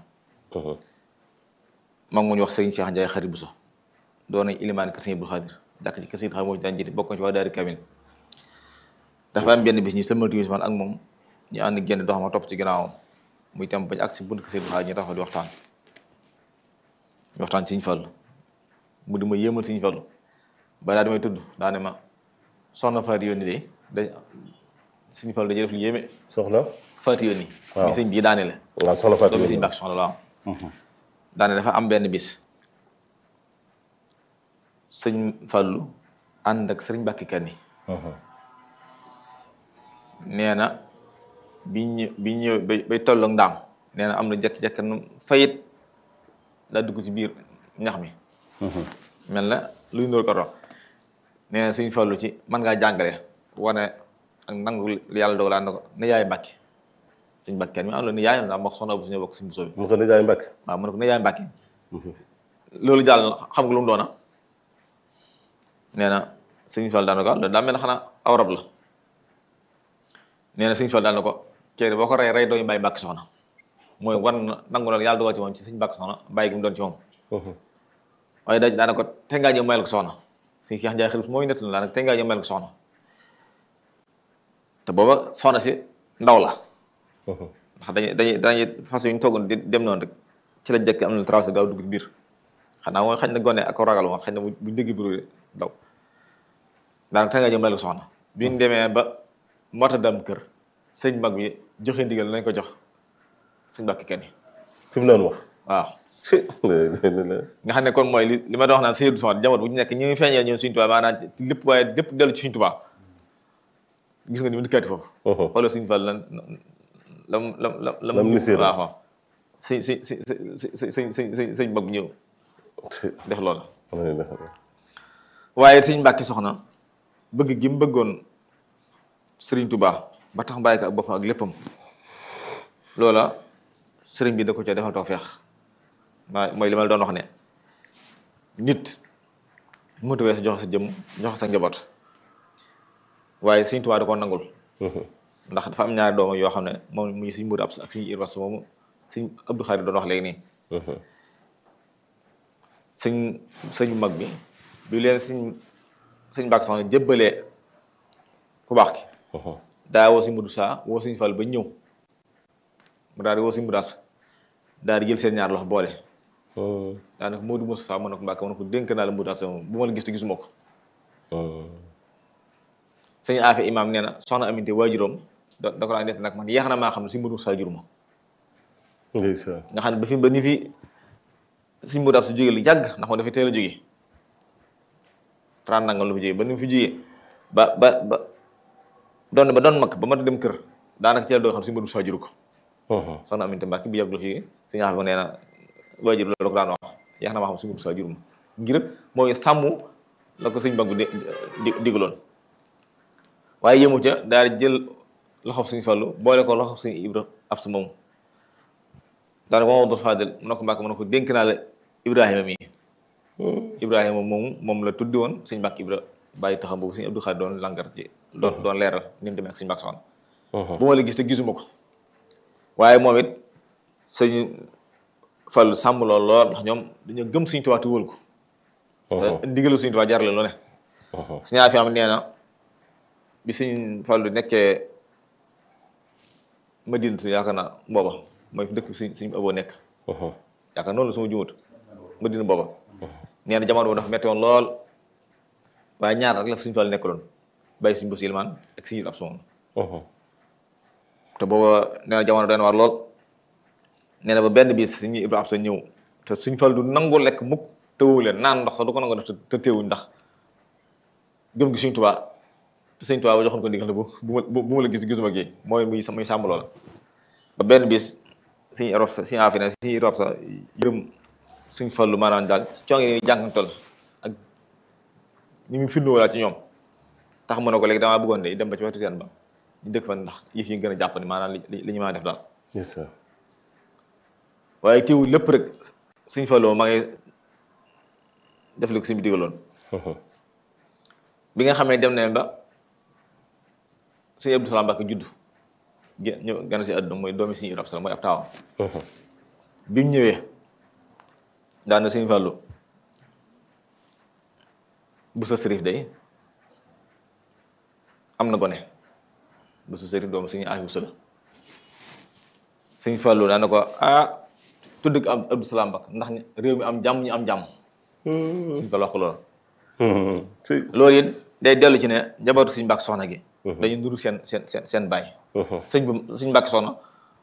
S1: moom mu ñu wax sëriñ Cheikh Ndiaye xarit Bousso doon nañ ilimaan kër sëñ Abdou Khadir jàkk ci kër sëñ xam moo daan jiite bokk ci waa daari kamil dafa am benn bis ñi sëlmal timis man ak moom ñu ànd génn dox ma topp ci ginnaawam muy tam bañ ak si bunt kër sëñ Abdou Khadir ñu taxaw di waxtaan ñu waxtaan ci Sëñ Fallu mu di ma yéemal Sëñ Fallu ba daa damay tudd daa ne ma soxna Fatou Yoni de dañ Sëñ Fallu dañuy def lu yéeme
S2: soxna.
S1: Fatou Yoni
S2: waaw
S1: mi sëñ bii daane la
S2: waaw soxna Fatou
S1: doomu Sëñ
S2: Yoni
S1: Mbàkke soxna la waaw daane dafa am benn bis sëñ Fallu ànd ak sëriñ Mbàkke Kanni nee na biñ ñë biñ ñëw bay bay tolloog ndaam nee na am na jekk-jekk nu fayit daa dugg ci biir ñax mi mel na luy ndóol ko doon nee na sëñ Fallu ci mën ngaa jàngale wane ak nangu li yàlla dogal na ko ne yaay Mbàkke sëñ Mbàkke Kanni mi am la ne yaay na ndax soxna bu suñu bokk suñu busoo bi
S2: mu ko nijaay Mbacke.
S1: waaw mu ne ko ne yaay Mbàkke loolu jàll na xam nga lu mu doona nee na sëñ Fall daan na ko loolu daa mel ne xanaa aw rab la nee na sëñ Fall daan na ko kii boo ko rey rey dooyu bàyyi Mbàkke soxna mooy war na nangu na yàlla dogal ci moom ci sëñ Mbàkke soxna bàyyi gi mu doon ci moom waaye daaj daana ko te ngaa ñëw mayal ko soxna sëñ Cheikh Ndiaye xel mooy nett la daanaka te ngaa ñëw mayal ko soxna te booba soxna si ndaw la ndax dañuy dañuy dañuy façon yu ñu toogoon di dem noonu rek ci la jëkk am na traversé gaaw dugg ci biir xanaa mooy xañ na gone ak ragal moom xañ na bu bu dégg biru daw daanaka te nga ñëw mel ko soxna bi ñu demee ba mota dem kër sëñ mag bi joxe ndigal nañ ko jox sëñ Mbàkke Kanni
S2: fi mu doon wax.
S1: waaw
S2: si
S1: nga xam ne kon mooy li li ma doon wax naan sëñ Abdou Samad jamono bu ñu nekk ñu ngi feeñee ñoom suñu tubaab maanaam lépp waaye lépp dellu ci suñu tubaab gis nga ni mu dikkaati foofu xoolal suñu Fall lan lam lam lam lam
S2: Lam nisir.
S1: waaw waaw si si si si si si si si sëñ mag bi ñëw def loolu waaye sëñ Mbàkke soxna bëgg gi mu bëggoon sëriñ Touba ba tax bàyyi ko ak boppam ak léppam loola sëriñ bi da ko ca defal tawfeex maa mooy li ma la doon wax ne nit mënut a weesu joxe sa jëmm joxe sa njaboot waaye Sëñ Tuubaa da koo nangul ndax dafa am ñaari doomam yoo xam ne moom muy Sëñ Moodu Absa ak Sëñ Ibra Absa moomu Sëñ Abdou Khadre doon wax léegi nii sëñ sëñ mag bi bi leen sëñ sëñ Mbàkke Soxna jébbalee ku baax ki daa woo Sëñ Moodu Saa woo Sëñ Fall ba ñëw mu daal di woo Sëñ Moodu Absa daal di jël seen ñaar loxo boole daanaka Moodu Moussa Saa mën na ko Mbàkke mën na ko dénk naa la Moodu Absa moom bu ma la gis te gisuma ko sëñ Afe imaam nee na soxna Aminte waajuram da da ko daan nett nag man yeex na maa xam ne Sëñ Moodu Moussa jur ma
S2: ndeysaan
S1: nga xam ne ba fi ba ni fi Sëñ Moodu Absa jóge lu yàgg ndax moom dafay teel a jóge trente nangam lu fi jóge ba ni mu fi jóge ba ba ba doon ba doon mag ba mat dem kër daanaka ci la doo xam Sëñ Moodu Moussa juru ko soxna Aminte Mbàkke bi yàgg la fi sëñ Afe nee na waajur loolu ko daan wax yeex na maa xam Sëñ Moodu Moussa jur ma ngir mooy sàmm la ko sëñ bag bi di digaloon waaye yëmu ca daal di jël loxob Sëñ Fallu boole ko loxob Sëñ Ibra Absa moomu daal ko Mamadou Fadel mu ne ko Mbàkke mu ne ko dénk naa la Ibrahima mi Ibrahima moomu moom la tuddi woon sëñ Mbàkke Ibra bàyyi taxam boobu sëñ Abdou Khadre doon langar ci doon doon leeral ni mu demee ak sëñ Mbàkke Soxna bu ma la gis te gisuma ko waaye moom it sëñ Fallu sàmm lool lool ndax ñoom dañoo gëm Sëñ Tuubaa te wóol ko te ndigalu Sëñ Tuubaa jarale lu ne sëñ Afi am nee na bi Sëñ Fallu nekkee Madina yaakaar naa booba mooy fi dëkk suñ suñ aboo nekk yaakaar noonu la suma jumut Madina booba nee na jamono boobu dafa metti woon lool waaye ñaar rek la Sëñ Fallu nekkaloon bàyyi suñ bos ilmaan ak Sëñ Ibra Absa moom te booba nee na jamono doon war lool nee na ba benn bis Sëñ Ibra Absa ñëw te Sëñ Fallu du nangu lekk mukk tëwu leen naan ndox sax du ko nangu def te teewuñ ndax gëm gi Sëñ Tuubaa te Sëñ Tuubaa ba joxoon ko ndigal bu bu bu ma la gis gisuma gi mooy muy muy sàmm loola ba benn bis Sëñ Ibra Absa Sëñ Afi ne Sëñ Ibra Absa yërëm Sëñ Fallu maanaam daal coono yi jànkantal ak ni mu firndoo laa ci ñoom tax mu ne ko léegi damaa bëggoon de dem ba ci wetu teen ba ñu dëkk fa ndax yëf yi gën a jàpp ni maanaam li li ñu mën a def daal
S2: ndeysaan
S1: waaye teewul lépp rek Sëñ Fallu maa ngi def li ko suñu digaloon bi nga xamee dem nañ ba sëñ Abdou Salaam Mbàkke judd gé ñëw gën si àdduna mooy doomi Sëñ Ibra Absa mooy ab taawam bi mu ñëwee daan na Sëñ Fallu bu sa sërif day am na gone bu sa sërif doomu Sëñ Afi Buso la Sëñ Fallu daan na ko ah tudd ko am Abdou Salaam Mbàkke ndax réew mi am jàmm ñu am jàmm Sëñ Fallu wax ko loolu loolu it day dellu ci ne njabootu Sëñ Mbàkke Soxna gi dañu nuru seen seen seen seen baay sëñ bi Sëñ Mbàkke Soxna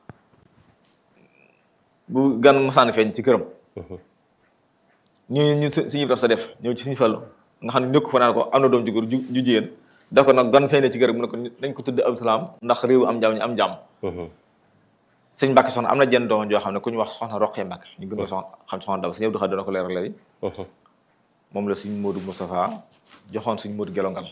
S1: bu gan masaan feeñ ci këram ñu ñu Sëñ Ibra Absa def ñëw ci Sëñ Fallu nga xam ne nekku fa naan ko am na doom ju góor ju ju jigéen da ko nag gan feeñ ci këram mu ne ko dañ ko tudd Abdou Salaam ndax réew am jàmm ñu am jàmm Sëñ Mbàkke Soxna am na jenn doom joo xam ne ku ñu wax soxna Roqee Mbàkke ñu gën ko soxna xam soxna Daba Sëñ Abdou Khadre doona ko leeral léegi moom la Sëñ Moodu Moustapha joxoon Sëñ Moodu Gelongal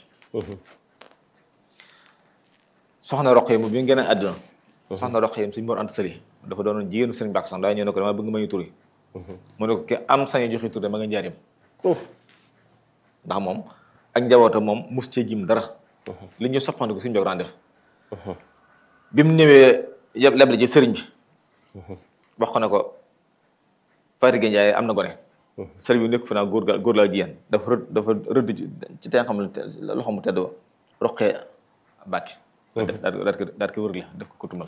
S1: soxna Roqee mu bi nga gën a àdduna soxna Roqee Sëñ Mor Anta Sali dafa doonoon jigéenu Sëñ Mbàkke Soxna daa ñëw ne ko dama bëgg ma ñu turi mu ne ko ke am sañ joxe tur de ma nga njaarim ndax moom ak njabootam moom mus cee jim dara li ñu soppandiku suñu jog daan def bi mu ñëwee yeb leble ci sëriñ bi wax ko ne ko Fatick Ndiaye am na gone sëriñ bi nekk fi naa góor ga góor laa jigéen dafa rëdd dafa rëdd ci teen xam ne loxo mu tedd ba roqee Mbàkke daal daal ko daal ko wër la def ko kutum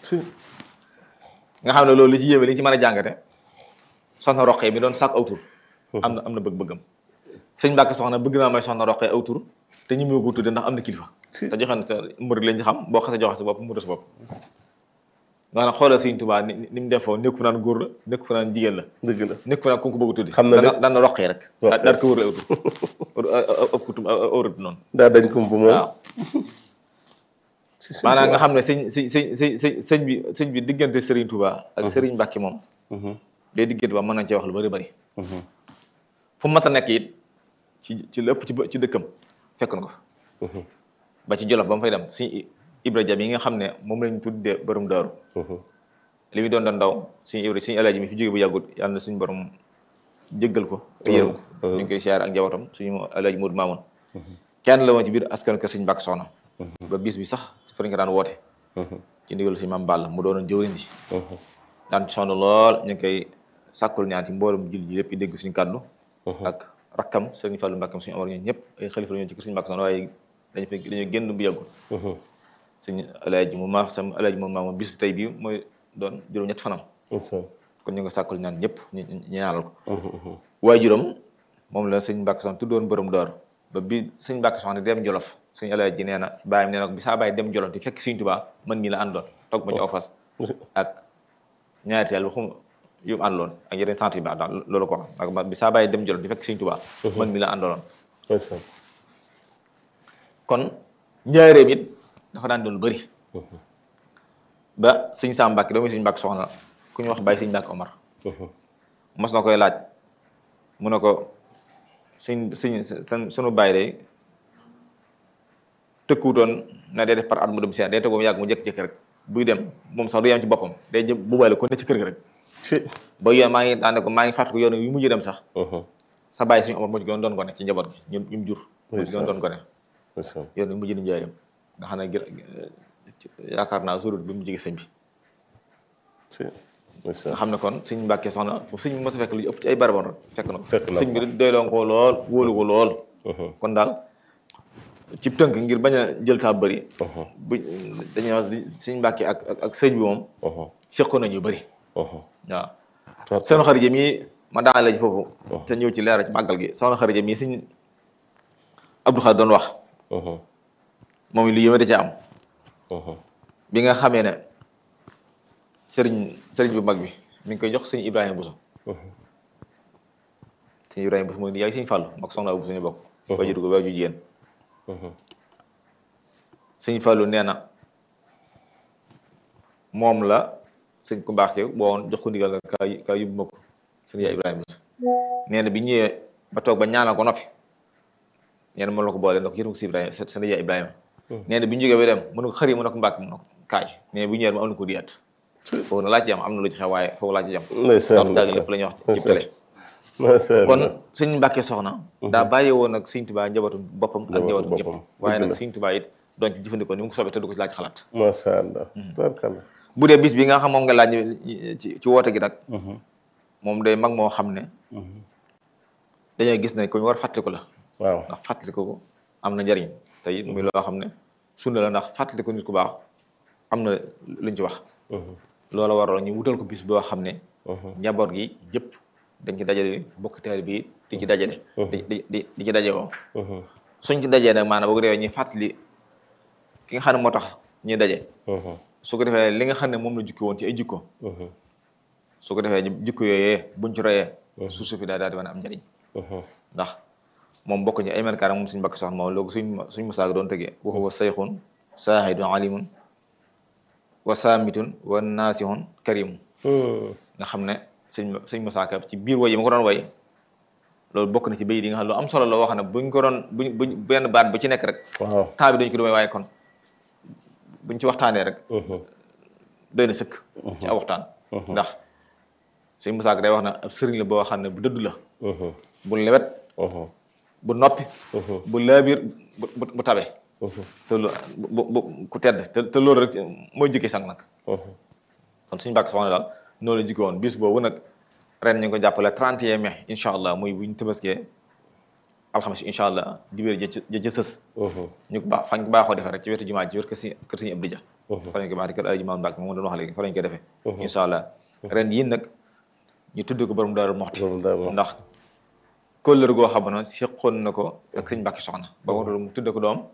S1: nga xam ne loolu li ci yéeme li ñu ci mën a jàngate soxna roqee mi doon sàkk aw tur am na am na bëgg-bëggam sëñ Mbàkke soxna bëgg naa may soxna roqee aw tur te ñu mu ko tudde ndax am na kilifa te joxe na te murid lañ ci xam boo xasee joxe sa bopp mu des bopp nga xam xoolal Sëñ Tuubaa ni ni mu defoo nekk fu naan góor la nekk fu naan jigéen la
S2: dëgg la
S1: nekk fu naan ku ko bëgg a tuddi
S2: xam na ne
S1: daan na roqee rek
S2: Roqee.
S1: daal ko wër la aw tur ab kutum aw rëdd noonu
S2: daa dañ kump moom
S1: waaw maanaam nga xam ne sëñ sëñ sëñ sëñ sëñ sëñ bi sëñ bi diggante Serigne Touba ak Serigne Mbacke moom day diggante ba mën nañ cee wax lu bari bari fu mu mas a nekk it ci ci lépp ci bë- ci dëkkam fekk na ko fa ba ci Jolof ba mu fay dem suñu Ibra Jam yi nga xam ne moom lañ tuddee borom daaru li muy doon doon ndaw suñu ibra suñu alaaji mi fi jóge bu yàggut yàlla na suñu borom jéggal ko te yërëm ko ñu ngi koy siyaar ak njabootam suñu alaaji Modou Mamoun kenn la woon ci biir askan kër suñu Mbàkke Soxna ba bis bi sax fa lañ ko daan woote ci ndigal suñu maam Balla mu doonoon jëwriñ ji daan ci sonn lool ñu ngi koy sàkkul ñaan ci mboolum jil ji lépp yi dégg suñu kàddu ak rakkam sëriñ Fallou Mbàkke suñu amar ñoom ñëpp ay xalifa la ñoon ci kër suñu Mbàkke Soxna waaye dañu fekk dañoo génn bu yàggul suñu alaaji mu maax sam alaaji moom maamoon bis tey bi mooy doon juróom ñett fanam kon ñu nga sàkkul ñaan ñëpp ñu ñaanal ko waaye juróom moom la sëñ Mbàkke Soxna tuddoon borom door ba bi sëñ Mbàkke Soxna dem Jolof sëñ alaaji nee na bàyyam nee na ko bi saa bàyyi dem Jolof di fekk sëñ Tuubaa man mii la àndoon toog ma ci aw fas ak ñaari yàlla xum yu mu àndoon ak yeneen sant yu baax daal loolu ko wax ak bi saa bàyyi dem Jolof di fekk sëñ Tuubaa man mii la àndoon kon njaareem it dafa daan doon bëri ba sëñ Sam Mbàkke doomu sëñ Mbàkke Soxna ku ñu wax bàyyi sëñ Mbàkke Omar mos na koy laaj mu ne ko suñ suñ seen sunu bàyyi day tëkkuwutoon na day def par at mu dem si day tëggoo yàgg mu jékki-jékki rek buy dem moom sax du yem ci boppam day jëm bu bàyyi ko ne ci kër gi rek ba yoon maa ngi daan ne ko maa ngi fàttaliku yoon yu mujj dem sax sa bàyyi suñu Omar moo ci gën doon ko ne ci njaboot gi ñun ñu jur moo ci gën doon ko ne yoon yu mujj dem njaareem nga xam ne yaakaar naa surut bi mu jigi sëñ bi nga xam ne kon sëñ Mbàkke Soxna foofu sëñ mos a fekk lu ëpp ci ay baraboon rek fekk na ko sëñ bi doyloo ko lool wóolu ko lool kon daal ci tënk ngir bañ a jël taa bëri bu dañuy wax sëñ Mbàkke ak ak sëñ bi moom seqoon nañu bëri waaw seen xarit yi ma daanale ci foofu te ñëw ci leeral ci màggal gi soxna xarit yi sëñ Abdou Khadre doon wax moom lu yéeme da ca am bi nga xamee ne sëriñ sëriñ bu mag bi mi ngi koy jox sëñ Ibrahima Bousso sëñ Ibrahima Bousso mooy yaay sëñ Fàllu mag soxna Bousso ñu bokk waajur ko waaju jigéen sëñ Fàllu nee na moom la sëñ ku baax yow boo woon jox ko ndigal nga kaa kaa yóbbu ma ko sëñ yaay Ibrahima Bousso nee na bi ñëwee ba toog ba ñaanal ko noppi nee na mën la ko boole ndox yéen ko si Ibrahima sëñ yaay Ibrahima nee na bi ñu jógee ba dem mënu ko xëri mu ne ko mbàkk mu ne ko kaay nee bu ñëwee ma am na ko diyaat foofu na laa ci am am na lu ci xew waaye foofu laa ci am ndax jàng lépp la ñuy wax ci télé kon sëñ Mbàkke Soxna daa bàyyi woon nag sëñ Tuubaa njabootu boppam ak njabootu ñëpp waaye nag sëñ Tuubaa it doon ci jëfandikoo ni mu ko soobee te du ko ci laaj xalaat
S2: macha allah tabarkalla
S1: bu dee bis bi nga xam moom nga laaj ci ci woote gi nag moom day mag moo xam ne dañoo gis ne ko ñu war fàttaliku la
S2: waaw
S1: ndax fàttaliku ko am na njariñ te it muy loo xam ne sunna la ndax fàttaliku nit ku baax am na luñ ci wax loola waroon ñu wutal ko bis boo xam ne njaboot gi yëpp dañ ci dajale bokk taal bi di ci dajale di di di di ci daje woo suñ ci dajee nag maanaam boo ko defee ñuy fàttali ki nga xam ne moo tax ñuy daje su ko defee li nga xam ne moom la jukki woon ci ay jikko su ko defee jikko yooyee buñ ci royee suuf suuf daal daal di mën a am njariñ ndax moom bokk ñu ay melkaar moom suñ Mbàkke Soxna moom loolu suñ suñ musaag doon tegee waxu wa sayxun saahidun alimun wa saamitun wa naasihun karimun nga xam ne sëñ sëñ musaaka ci biir way yi ma ko doon way loolu bokk na ci bayit yi nga xam ne lu am solo la wax ne buñ ko doon buñ buñ benn baat bu ci nekk rek
S2: waaw
S1: temps bi dañu ko doon waaye kon buñ ci waxtaanee rek doy na sëkk ci aw waxtaan ndax sëñ musaaka day wax ne ab sëriñ la boo xam ne bu dëdd la bu lewet bu noppi bu laabiir bu bu tabe te lu bu bu ku tedd te te loolu rek mooy jikki sang nag kon suñu Mbàkke Soxna daal noonu la jikko woon bis boobu nag ren ñu ngi ko jàppale 31 mai incha allah muy bu ñu tëbaskee alxames incha allah dibéer jë jë jë sës ñu ko baax fañ ko baaxoo defee rek ci wetu jumaa ji wet kër si kër suñu Abdou Dia fa lañ ko baax di kër ay jumaa Mbàkke moom doon wax léegi fa lañ koy defee incha allah ren yii nag ñu tudd ko borom Daaru Moxti ndax kóllër goo xam ne seqoon na ko ak sëñ Mbàkke Soxna ba mu tudd ko doom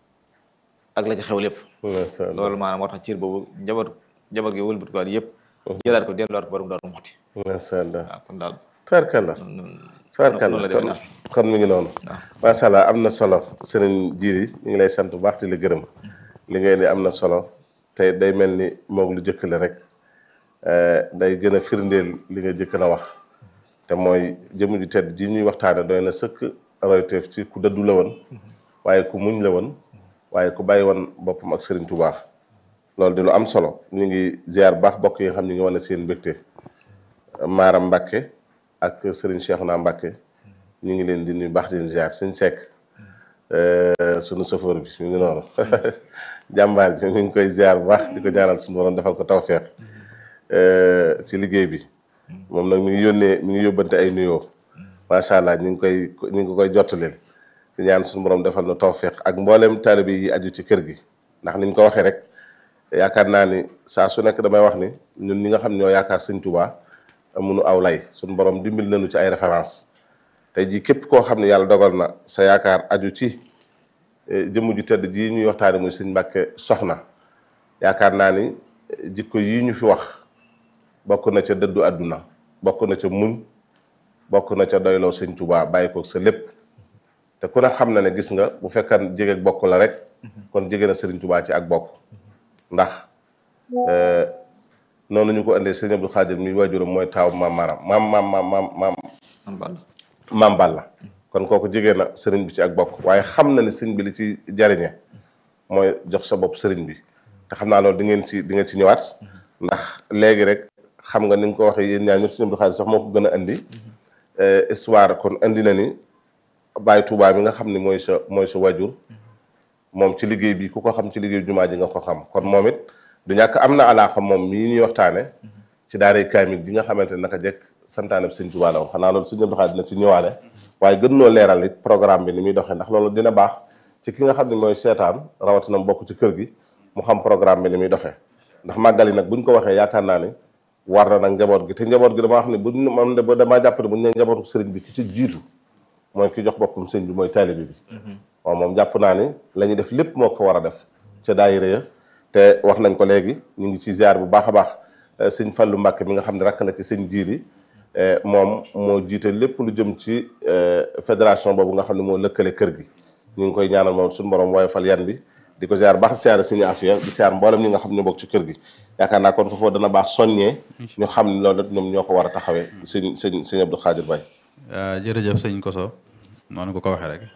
S1: ak la ci xew lépp loolu maanaam moo tax cër boobu njaboot njaboot gi wëlbati ko yëpp jëlaat ko delluwaat ko borom Daaru Moxti
S2: macha allah
S1: waaw kon daal
S2: tabarkalla tabarkalla kon kon mi ngi noonu macha allah am na solo sëriñ Jiiri ñu ngi lay sant bu baax di la gërëm li ngay ni am na solo te day mel ni moog lu jëkk la rek day gën a firndeel li nga jëkk na wax te mooy jëmm ju tedd ji ñuy waxtaane doy na sëkk royteef ci ku dëddu la woon waaye ku muñ la woon waaye ku bàyyi woon boppam ak Serigne Touba loolu di lu am solo ñu ngi ziar baax bokk yi nga xam ñu ngi wane seen mbégte Maaram Mbàkke ak Serigne Cheikhouna Mbàkke ñu ngi leen di nuyu baax di leen ziar suñ sekk sunu chauffeur bi ñu ngi noonu jàmbaar ji ñu ngi koy ziar bu baax di ko ñaanal suñu borom defal ko tawfeex ci liggéey bi moom nag mi ngi yónnee mi ngi yóbbante ay nuyoo macha allah ñu ngi koy ñu ngi koy jottaleel di ñaan suñu borom defal na tawfeex ak mboolem taalibe yi aju ci kër gi ndax ni ñu ko waxee rek yaakaar naa ni saa su nekk damay wax ni ñun ñi nga xam ñoo yaakaar sëñ Tuubaa amunu aw lay suñu borom dimbil nañu ci ay référence tey jii képp koo xam ne yàlla dogal na sa yaakaar aju ci jëmm ju tedd ji ñuy waxtaane muy sëñ Mbàkke soxna yaakaar naa ni jikko yii ñu fi wax bokk na ca dëddu àdduna bokk na ca muñ bokk na ca doyloo sëñ Tuubaa bàyyi ko sa lépp te ku ne xam na ne gis nga bu fekkan jege bokk la rek kon jege na sëriñ Tuubaa ci ak bokk ndax noonu ñu ko indee sëriñ Abdou Khadir mi waajuram mooy taaw maam maram maam maam maam maam maam
S1: man Balla
S2: maam Balla kon kooku jege na sëriñ bi ci ak bokk waaye xam na ne sëriñ bi li ci jariñe mooy jox sa bopp sëriñ bi te xam naa loolu di ngeen ci di ngeen ci ñëwaat ndax léegi rek xam nga ni nga ko waxee yéen ñaar ñëpp sëriñ Abdou Khadir sax moo ko gën a indi histoire kon indi na ni Baay Tuubaa mi nga xam ne mooy sa mooy sa waajur moom ci liggéey bi ku ko xam ci liggéey jumaa ji nga ko xam kon moom it du ñàkk am na alaaxa moom mii ñuy waxtaane ci daaray kaamil bi nga xamante ne naka jekk santaane bi sëñ Tuubaa la woon xanaa loolu sëñ Abdou Khadre dina ci ñëwaale waaye gën noo leeral it programme bi ni muy doxee ndax loolu dina baax ci ki nga xam ne mooy seetaan rawatina mu bokk ci kër gi mu xam programme bi ni muy doxee ndax màggal yi nag buñ ko waxee yaakaar naa ne war na nag njaboot gi te njaboot gi damaa wax ne buñ man de ba damaa jàpp ne buñ ne njabootu sëriñ bi ki ci jiitu mooy ki jox boppam sëñ bi mooy taalibe bi waaw moom jàpp naa ni la ñuy def lépp moo ko war a def ca daayira ya te wax nañ ko léegi ñu ngi ci ziar bu baax a baax sëñ Fallu Mbàkke mi nga xam ne rakk la ci sëñ jiiri moom moo jiite lépp lu jëm ci fédération boobu nga xam ne moo lëkkale kër gi ñu ngi koy ñaanal moom suñu borom wooye fal yan bi di ko ziar baax siyaare suñu afiya di siyaar mboolem ñi nga xam ne bokk ci kër gi yaakaar naa kon foofu dana baax soññee ñu xam ne loolu ñoom ñoo ko war a taxawee sëñ sëñ sëñ Abdou Khadir Baye
S3: jërëjëf sëñ Koso noonu ko ko waxee rek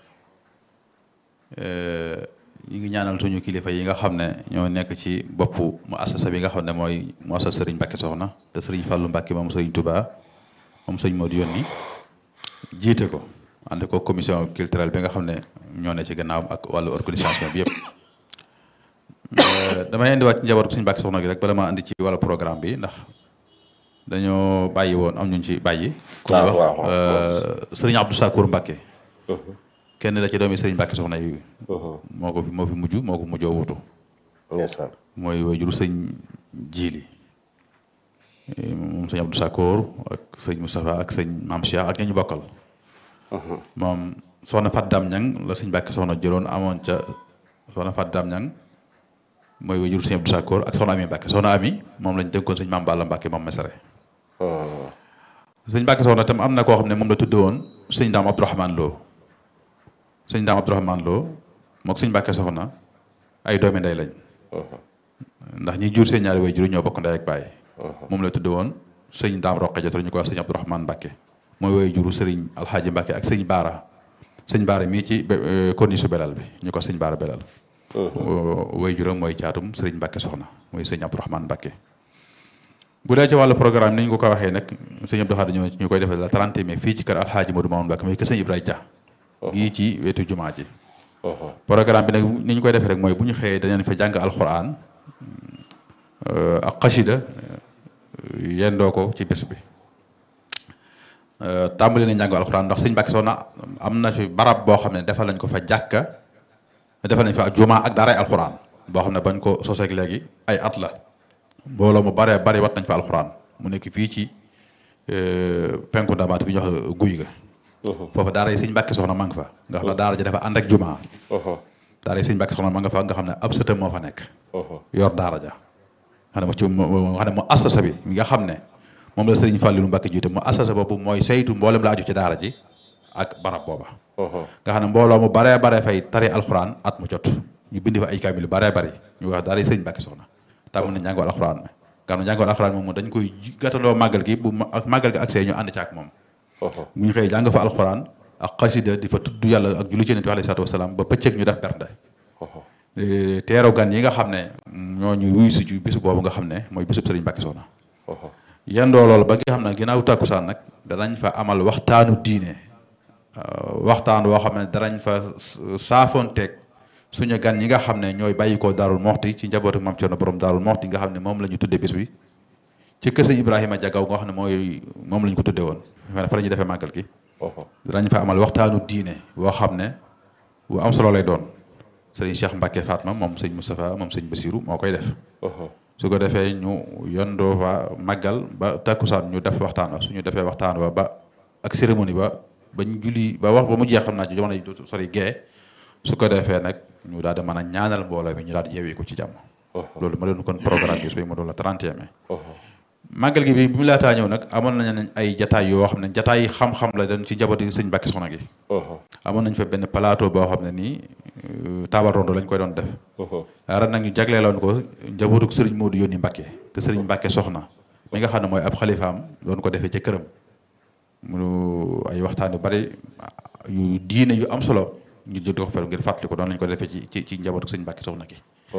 S3: ñu ngi ñaanal suñu kilifa yi nga xam ne ñoo nekk ci boppu mu assasa bi nga xam ne mooy mu assasa sëriñ Mbàkke soxna te sëriñ Fàllu Mbàkke moom sëriñ Touba moom sëriñ Modou yónni jiite ko ànd ko commission culturelle bi nga xam ne ñoo ne ci gannaaw ak wàllu organisation bi yëpp damay indiwaat ci njabootu sëriñ Mbàkke soxna gi rek bala ma andi ci wàllu programme bi ndax dañoo bàyyi woon am ñu ci bàyyi ku ñuy wax sëriñ Abdou Sakour Mbàkke kenn la ci doomi sëriñ Mbàkke soxna yi moo ko fi moo fi mujj moo ko mujjoo wutu
S2: ndeysaan
S3: mooy waajuru sëñ Jiili moom sëñ Abdou Sakoor ak sëñ Moustapha ak sëñ Maam Cheikh ak ña ñu bokkal moom soxna Fat Dam Ñang la sëñ Mbàkke soxna jëloon amoon ca soxna Fat Dam Ñang mooy waajuru sëñ Abdou Sakoor ak soxna Ami Mbàkke soxna Ami moom lañ dénkoon sëñ Maam Balla Mbàkke moom mesare sëñ Mbàkke soxna tam am na koo xam ne moom la tudde woon sëñ Daam Abdourahmane Lo sëñ Daam Abdourahmane Lo mook sëñ Mbàkke soxna ay doomi ndey lañ ndax ñi jur seen ñaari way jur ñoo bokk ndey ak baay moom la tudde woon sëñ Daam Roqe Jotor ñu ko wax sëñ Abdourahmane Mbàkke mooy way juru sëriñ Alxaaji Mbàkke ak sëñ Baara sëñ Baara mii ci corniche su belal bi ñu ko sëñ Baara belal way juram mooy caatum sëriñ Mbàkke soxna mooy sëñ Abdourahmane Mbàkke bu dee ci wàllu programme ni ñu ko ko waxee nag sëñ Abdou Khadre ñu ñu koy defee la 30 mai fii ci kër Alxaaji Modou Mamoun Mbàkke mooy kër sëñ Ibrahima Dia gii ci wetu jumaa ji programme bi nag ni ñu koy defee rek mooy bu ñu xëyee dañu fa jàng alxuraan ak xasida yendoo ko ci bés bi tàmbali nañ jàng alxuraan ndax sëñ Mbàkke Soxna am na fi barab boo xam ne defal nañ ko fa jàkka defal nañ fa jumaa ak daaray alxuraan boo xam ne bañ ko soseeg léegi ay at la mbooloo mu baree bari wat nañ fa alxuraan mu nekk fii ci penku ndamaat bi ñu wax guy ga foofu daara yi sëñ Mbàkke soxna ma nga fa nga xam ne daara ji dafa ànd ak jumaa daara yi sëñ Mbàkke soxna ma nga fa nga xam ne ab sëtam moo fa nekk yor daara ja xam ne mo ci nga xam ne mu assasa bi mi nga xam ne moom la sëriñ Fàllilu Mbàkke jiite mu assasa boobu mooy saytu mboolem la aju ci daara ji ak barab booba nga xam ne mbooloo mu baree baree fay tari alxuraan at mu jot ñu bindi fa ay kaamil yu baree bari ñu wax daara yi sëñ Mbàkke soxna tàmm na njàngu alxuraan mi nga xam ne njàngu alxuraan moom dañ koy gàttandoo màggal gi bu ak màggal gi accès ñu ànd ci ak moom bu ñu xëy jàng fa alxuraan ak xasida di fa tudd yàlla ak julli ci Yonent bi alayhi salaatu wasalaam ba pëccëg ñu def bernde teeru gan yi nga xam ne ñoo ñu wuyu si ci bisu boobu nga xam ne mooy bisub Serigne Mbacke Soxna yendoo loolu ba nga xam ne ginnaaw tàkkusaan nag danañ fa amal waxtaanu diine waxtaan woo xam ne danañ fa saafoonteeg suñu gan ñi nga xam ne ñooy bàyyi ko Daarul Moxti ci njabootu Maam Cerno borom Daarul Moxti nga xam ne moom la ñu tuddee bis bi ci kër sëñ Ibrahima Jagaw nga xam ne mooy moom la ñu ko tuddee woon fa la ñuy defee màggal gi danañ fa amal waxtaanu diine boo xam ne bu am solo lay doon sëriñ Cheikh Mbacke Fatma moom sëñ Moustapha moom sëñ Bassirou moo koy def su ko defee ñu yondoo fa màggal ba takkusaan ñu def waxtaan wa suñu defee waxtaan wa ba ak cérémonie ba bañ julli ba wax ba mu jeex xam naa ci jamono yi du sori gee su ko defee nag ñu daal di mën a ñaanal mbooloo mi ñu daal di yeewee ko ci jàmm loolu ma leen kon programme bi su ma doon la 31 mai màggal gi bi bi mu laataa ñëw nag amoon nañ ay jataay yoo xam ne jataay yi xam-xam la dañ ci njabooti sëñ Mbacke Soxna gi amoon nañ fa benn plateau boo xam ne nii taabal rondo lañ koy doon def ren nag ñu jagleeloon ko njabootuk sëriñ Modou yónni Mbacke te sëriñ Mbacke Soxna mi nga xam ne mooy ab xalifaam doon ko defee ca këram mu ay waxtaan yu bari yu diine yu am solo ñu jël ko fer ngir fàttali ko doon lañ ko defee ci ci ci njabootuk sëñ Mbacke Soxna gi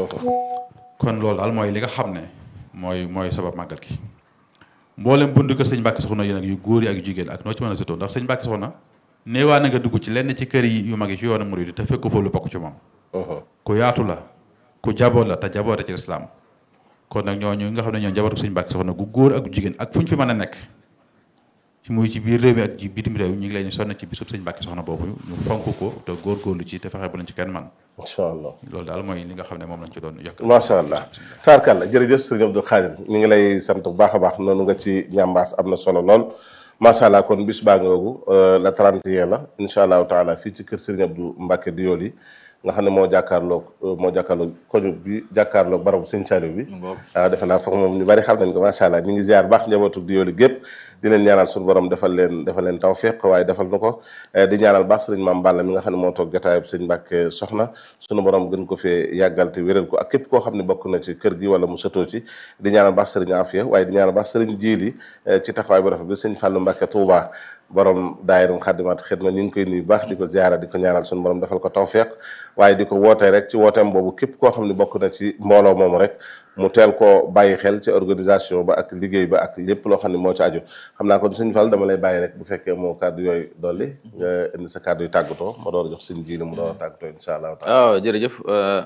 S3: kon loolu daal mooy li nga xam ne mooy mooy sabab màggal gi mboolem bundu kër sëñ Mbacke Soxna yi nag yu góor yi ak yu jigéen ak noo ci mën a sutoo ndax sëñ Mbacke Soxna neewaa na nga dugg ci lenn ci kër yi yu mag yi ci yoonu murid te fekk fa lu bokk ci moom ku yaatu la ku jaboot la te jaboote ci lislaam kon nag ñooñu nga xam ne ñoo njabootu sëñ Mbacke Soxna gu góor ak gu jigéen ak fu ñu fi mën a nekk ci muy ci biir réew mi ak ci bitim réew ñu ngi leen di sonn ci bisub sëñ Mbacke Soxna boobu ñu fonk ko te góorgóorlu ci te fexe bu lañ ci kenn man
S2: macha allah
S3: loolu daal mooy li nga xam ne moom lañ ci doon yokk
S2: macha allah taarkalla jërëjëf sëriñ Abdou Khadir ñu ngi lay sant bu baax a baax noonu nga ci ñambaas am na solo lool macha allah kon bis baa ngoogu la 31 la incha allahu taala fii ci kër sëriñ Abdou Mbacke Dioli nga xam ne moo jàkkaarloog moo jàkkaarloog koñu bi jàkkaarloog barabu sëñ Saliou bi waaw defe naa foog moom ñu bari xam nañ ko macha allah ñu ngi ziar baax njabootu Dioli gépp di leen ñaanal suñu borom defal leen defal leen tawfiq waaye defal na ko di ñaanal baax sëriñ Maam Balla mi nga xam ne moo toog jotaayub sëñ Mbacke Soxna suñu borom gën ko fee yàggal te wéral ko ak képp koo xam ne bokk na ci kër gi wala mu sëtoo ci di ñaanal baax sëriñ Afia waaye di ñaanal baax sëriñ Jiili ci taxawaay bu rafet bi sëñ Fallou Mbacke Touba borom daayirum xaddimaat xidma ñu ngi koy nuyu baax di ko ziara di ko ñaanal suñu borom defal ko tawfiq waaye di ko wootee rek ci wooteem boobu képp koo xam ne bokk na ci mbooloo moomu rek mu teel koo bàyyi xel ci organisation ba ak liggéey ba ak lépp loo xam ne moo ci aju xam naa kon sëñ Fall dama lay bàyyi rek bu fekkee moo kàddu yooyu dolli nga indi sa kàddu yu tàggatoo ma door a jox sëñ jiili mu door a tàggatoo incha allah
S1: waaw jërëjëf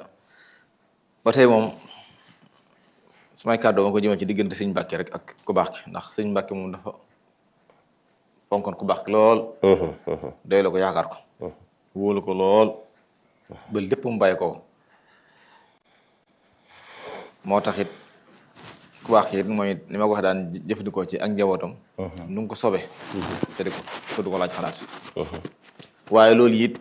S1: ba tey moom samay kàddu ma ko jëmee ci diggante sëñ Mbacke rek ak ku baax ki ndax sëñ Mbacke moom dafa fonkoon ku baax ki lool doy la ko yaakaar ko wóolu ko lool ba lépp mu bàyyi ko moo tax it ku baax ki it mooy li ma ko wax daan jëfandikoo ci ak njabootam nu ngi ko sobe te di ko te du ko laaj xalaat waaye loolu it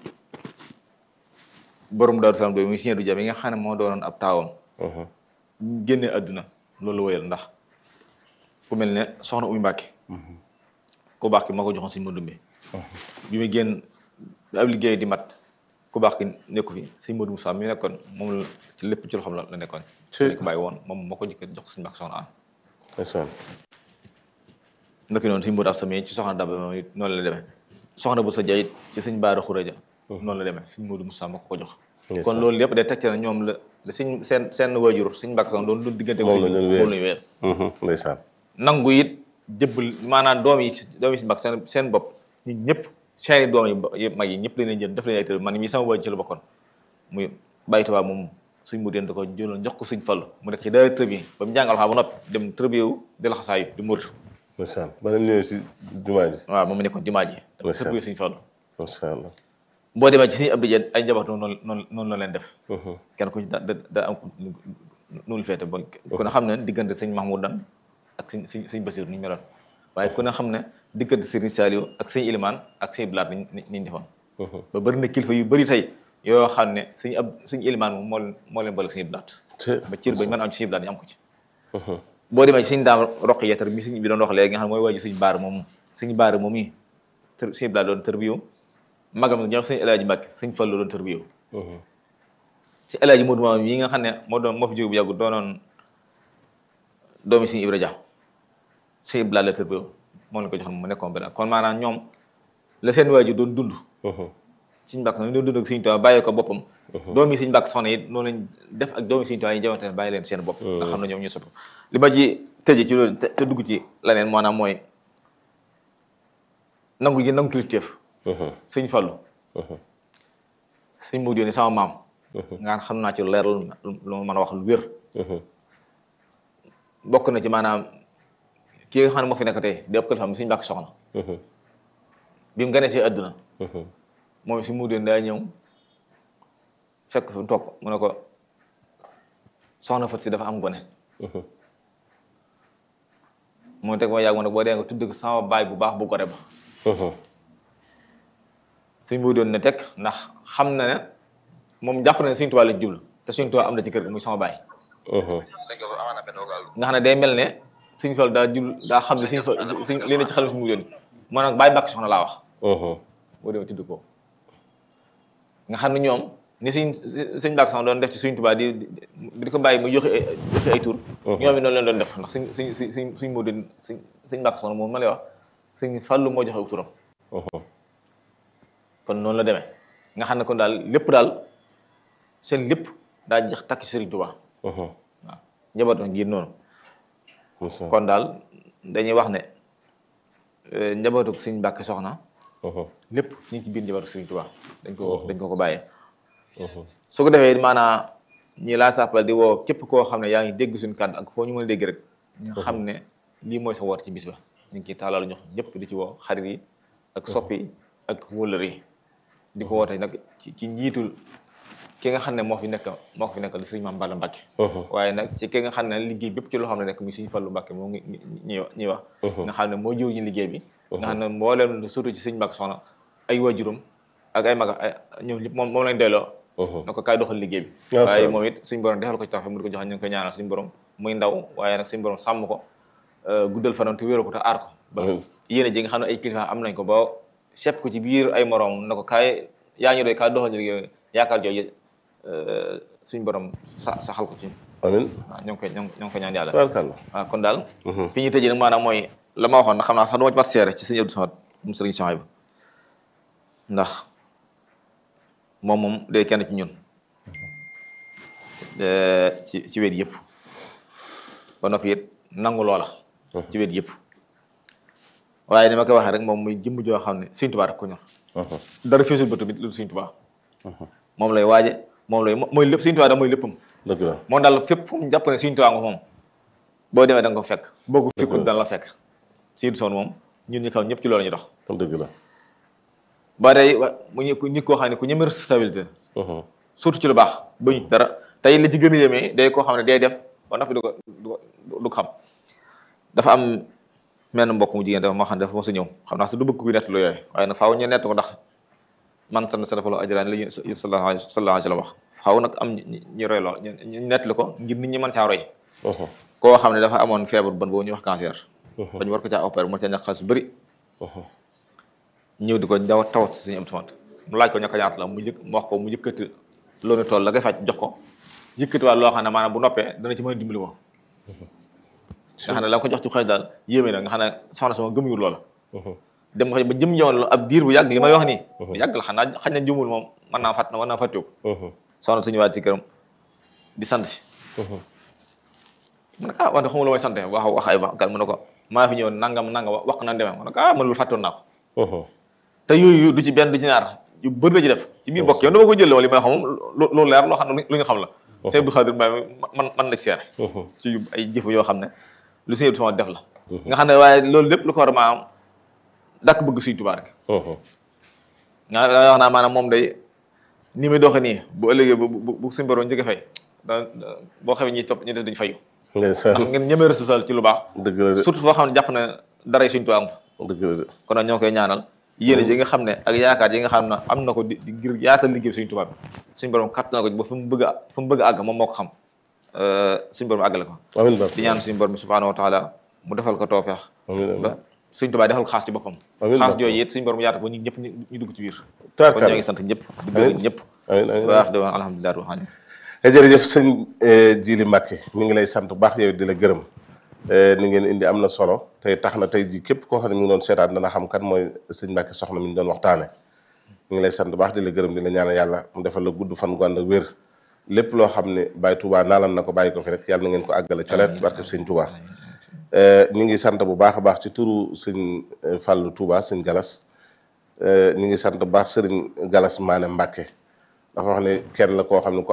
S1: borom Daaru Salaam doy muy Sëñ du Jam yi nga xam ne moo doonoon ab taawam génne àdduna loolu wëyal ndax ku mel ne soxna Umy Mbàkke ku baax ki moo ko joxoon Sëñ Modou Mbe bi muy génn ab liggéey di mat ku baax ki nekku fi Sëñ Modou Moussa mi nekkoon moom la ci lépp ci loxoom la la nekkoon nekk bàyyi woon moom moo ko jëkk jox ko Sëñ Mbàkke soxna an ndëkk noonu Sëñ Modou Absa mi ci soxna Daba moom it noonu la demee soxna bu sa jayit ci Sëñ Baara Xureja noonu la demee Sëñ Modou Moussa moo ko ko jox kon loolu lépp day tegte na ñoom la la sëñ seen seen waajur Sëñ Mbàkke soxna doon doon diggante
S2: moom la ñu
S1: moom lañu weer
S2: ndeysaan
S1: nangu it jëbbal maanaam doom yi doom yi si mbag seen seen bopp ñi ñëpp seeni doom yi mag yi ñëpp lañ leen jël def leen ay tër man mii sama wàjj ci la bokkoon muy bàyyi tubaab moom suñ mu deen da ko jëloon jox ko suñ fallu mu nekk ci daara tërbi ba mu jàngal xaa ba noppi dem tërbi wu di la xasaayu di murit
S2: ndeysaan ba leen ñëwee si jumaa ji
S1: waaw moom mu nekkoon jumaa ji dafa
S2: Ndeysaan.
S1: tërbi suñ fallu
S2: macha allah
S1: boo demee ci suñu abdi jeen ay njaboot noonu noonu noonu la leen def kenn ku ci da da da am nu lu feete ba ku ne xam ne diggante sëñ Mahmoudan ak sëñ sëñ sëñ Basiir ni ñu meloon waaye ku ne xam ne diggante sëriñ Saliou ak sëñ Ilimaan ak sëñ Blaat ni ni ñu defoon ba bëri na kilifa yu bëri tey yoo xam ne sëñ ab sëñ Ilimaan moom moo leen moo leen boole ak sëñ Blaat ba cër ba mën a am ci sëñ Blaat ñu am ko ci boo demee ci sëñ daam roq yeetar mi sëñ bi doon wax léegi nga xam ne mooy waaju sëñ baar moom sëñ baar moom i tër sëñ Blaat doon tër bi yow magam ñoo sëñ El Hadji Mbàkke sëñ Fallu doon tër bi yow ci El Hadji Modou Maam yi nga xam ne moo doon moo fi jóge bu yàggu doonoon doomi sëñ Ibra Dia sëñ Blaat la tër bi yow moom la ko joxoon mu nekkoon benn kon maanaam ñoom la seen waajur doon dund Sëñ Mbàkke Soxna doon dund ak Sëñ Tuubaa bàyyi ko boppam doomi Sëñ Mbàkke Soxna it noonu lañ def ak doomi Sëñ Tuubaa yi jamante ne bàyyi leen seen bopp nga xam ne ñoom ñu sopp li ma ci tëje ci loolu te te dugg ci leneen maanaam mooy nangu gi nangu kilifteef Sëñ Fallu Sëñ Moodu Yónni sama maam nga xam naa ci leer lu ma mën a wax lu wér bokk na ci maanaam ki nga xam ne moo fi nekk tey di ëpp kilifaam Sëñ Mbàkke Soxna bi mu gane si àdduna moom si Moodu Yónni daa ñëw fekk fi mu toog mu ne ko soxna Fat si dafa am gone mu teg ma yàgg mu ne boo dee nga tudd ko sama baay bu baax bu gore ba Sëñ Moodu Yónni ne teg ndax xam na ne moom jàpp na ne Sëñ Tuubaa la jublu te Sëñ Tuubaa am na ci kër gi muy sama baay nga xam ne day mel ne Sëñ Fall daa jublu daa xam ne Sëñ Fall Sëñ li ne ci xel Sëñ Moodu Yónni moo nag baay Mbàkke Soxna laa wax boo demee tudd ko nga xam ne ñoom ni Sëñ Sëñ Mbàkke Soxna doon def ci Sëñ Tuubaa di di ko bàyyi mu joxe ay joxe ay tur ñoom it noonu leen doon def ndax suñ suñ suñ suñ suñ Moodu suñ Sëñ Mbàkke Soxna moom ma lay wax Sëñ Fallu moo joxe aw turam kon noonu la demee nga xam ne kon daal lépp daal seen lépp daa jeex takk ci Sëriñ Tuubaa waaw njaboot nag ngir noonu kon daal dañuy wax ne njabootu Sëñ Mbàkke Soxna lépp ñu ngi ci biir njabootu Sëriñ Tuubaa dañ ko dañ ko ko bàyyee su ko defee maanaam ñi laa sàppal di woo képp koo xam ne yaa ngi dégg suñu kàddu ak foo ñu mën a dégg rek ñu xam ne lii mooy sa woote ci bis ba ñu ngi ciy taalal ñox ñëpp di ci woo xarit yi ak soppi yi ak wóllëre yi di ko woote nag ci ci njiitul ki nga xam ne moo fi nekk moo ko fi nekkal di sëñ Maam Balla Mbàkke waaye nag ci ki nga xam ne liggéey bépp ci loo xam ne nekk muy sëñ Fallu Mbàkke moo ngi ñuy ñuy wax nga xam ne moo jiw ñu liggéey bi nga xam ne mbooleem surtout ci sëñ Mbàkke Soxna ay waajuram ak ay maga ay ñoom ñëpp moom moom lañ delloo na ko kaay doxal liggéey bi waaye moom it suñ borom defal ko ci tax mu di ko joxe ñu ngi koy ñaanal suñu borom muy ndaw waaye nag suñu borom sàmm ko guddal fanam te wéeru ko te aar ko ba yéene ji nga xam ne ay kilifa am nañ ko ba sepp ko ci biir ay morom na ko kaay yaa ñu doy kaay doxal ñu liggéey yaakaar jooju suñu borom sa saxal ko ci
S2: amiin
S1: waaw ñoo ngi koy ñoo ngi koy ñaan yàlla
S2: tabarkalla
S1: waaw kon daal fi ñuy tëjee nag maanaam mooy la ma waxoon na xam naa sax duma ci mat seere ci sëñ Abdou Samad mu sëriñ Souhaïbou ndax moom moom day kenn ci ñun ci ci wet yëpp ba noppi it nangu loola ci wet yëpp waaye ni ma koy waxee rek moom muy jëmm joo xam ne Sëñ Tuubaa rek ko ñor dara fiisul bëtu bi lu Sëñ Tuubaa moom lay waaje moom lay mooy lépp Sëñ Tuubaa da mooy léppam
S2: dëgg la
S1: moom daal fépp fu mu jàpp ne Sëñ Tuubaa nga moom boo demee da nga ko fekk boo ko fekkul dana la fekk Sëñ Soon moom ñun ñu kaw ñëpp ci loolu ñu dox
S2: dëgg la
S1: ba tey wa mu ñu nit koo xam ne ku ñeme responsabilité surtout ci lu baax ba ñu dara tey li ci gën a yéemee day koo xam ne day def ba noppi du ko du ko du ko xam dafa am menn mbokk mu jigéen dafa moo xam ne dafa mos a ñëw xam naa su du bëgg ku nett lu yooyu waaye nag faaw ñu nett ko ndax man sant sa dafa la ajraan li ñu sallallahu alayhi wa sallam wax faaw nag am ñu roy lool ñu nett li ko ngir nit ñi mën caa roy koo xam ne dafa amoon feebar bon boobu ñuy wax cancer ba ñu war ko caa opérer mën caa ñàkk xaalis bu bëri ñëw di ko daw tawat si suñu am tamit mu laaj ko ñàkk ñaata la mu jëkk mu wax ko mu yëkkati loolu tool la ngay faj jox ko yëkkati waat loo xam ne maanaam bu noppee dana ci mën a dimbali ko nga xam ne la ko jox ci xaalis daal yéeme na nga xam ne soxna sama gëmuyul loola dem nga ba jëm jamono ab diir bu yàgg li may wax nii bu yàgg la xam naa xañ na jumul moom mën naa fàtt mën naa fàttewu soxna suñu waat ci këram di sant si mu ne ah wax de xamul lu may sant wax wax ay wax kan mu ne ko maa fi ñëw nangam nangam wax ko nan demee mu ne ko ah man lu fàttoon naa ko te yooyu du ci benn du ci ñaar yu bëri la ci def ci biir bokk yow dama ko jël wala li may xam moom loolu leer loo xam ne lu ñu xam la Sëñ Abdou Khadir Mbaye man man la seere ci ay jëf yoo xam ne lu Sëñ Abdou sama def la nga xam ne waaye loolu lépp lu ko war a maanaam dakk bëgg Sëñ Tuubaa rek nga wax naa maanaam moom day ni muy doxe nii bu ëllëgee bu bu bu suñu borom njëkk fay da boo xamee ñi topp ñi def dañu fayu ndax ngeen ñemee responsable ci lu baax
S2: dëgg la de
S1: surtout foo xam ne jàpp na dara Sëñ Tuubaa am fa
S2: dëgg la de
S1: kon nag ñoo koy ñaanal yéene ji nga xam ne ak yaakaar yi nga xam ne am na ko di di ngir yaatal liggéey suñu tubaab bi suñu borom kàtt na ko ba fu mu bëgg a fu mu bëgg a àgg moom moo ko xam suñu borom àggale ko
S2: amiin ba
S1: di ñaan suñu borom bi subhaanahu wa taala mu defal ko toofeex
S2: amiin
S1: ba suñu tubaab defal ko xaas ci boppam
S2: Amiin
S1: xaas
S2: ba.
S1: jooju it suñu borom yaata ko ñu ñëpp ñu ñu dugg ci biir kon
S2: taarkal
S1: ñoo ngi sant ñëpp di gërëm ñëpp
S2: amiin amiin
S1: waax de woon alhamdulilah rabbil alamin
S2: jërëjëf sëñ Jili Mbàkke mi ngi lay sant bu baax yow di la gërëm ni ngeen indi am na solo tey tax na tey ji képp koo xam ne mi ngi doon seetaan dana xam kan mooy sëñ Mbàkke soxna mi ñu doon waxtaane ñu ngi lay sant baax di la gërëm di la ñaanal yàlla mu defal la gudd fan gu ànd ak wér lépp loo xam ne Baye Touba naalan na ko bàyyi ko fi rek yàlla na ngeen ko àggale coleet barke sëñ Touba ñu ngi sant bu baax a baax ci turu sëñ Fallou Touba sëñ Galas ñu ngi sant bu baax sëriñ Galas Maane Mbàkke dafa wax ne kenn la koo xam ne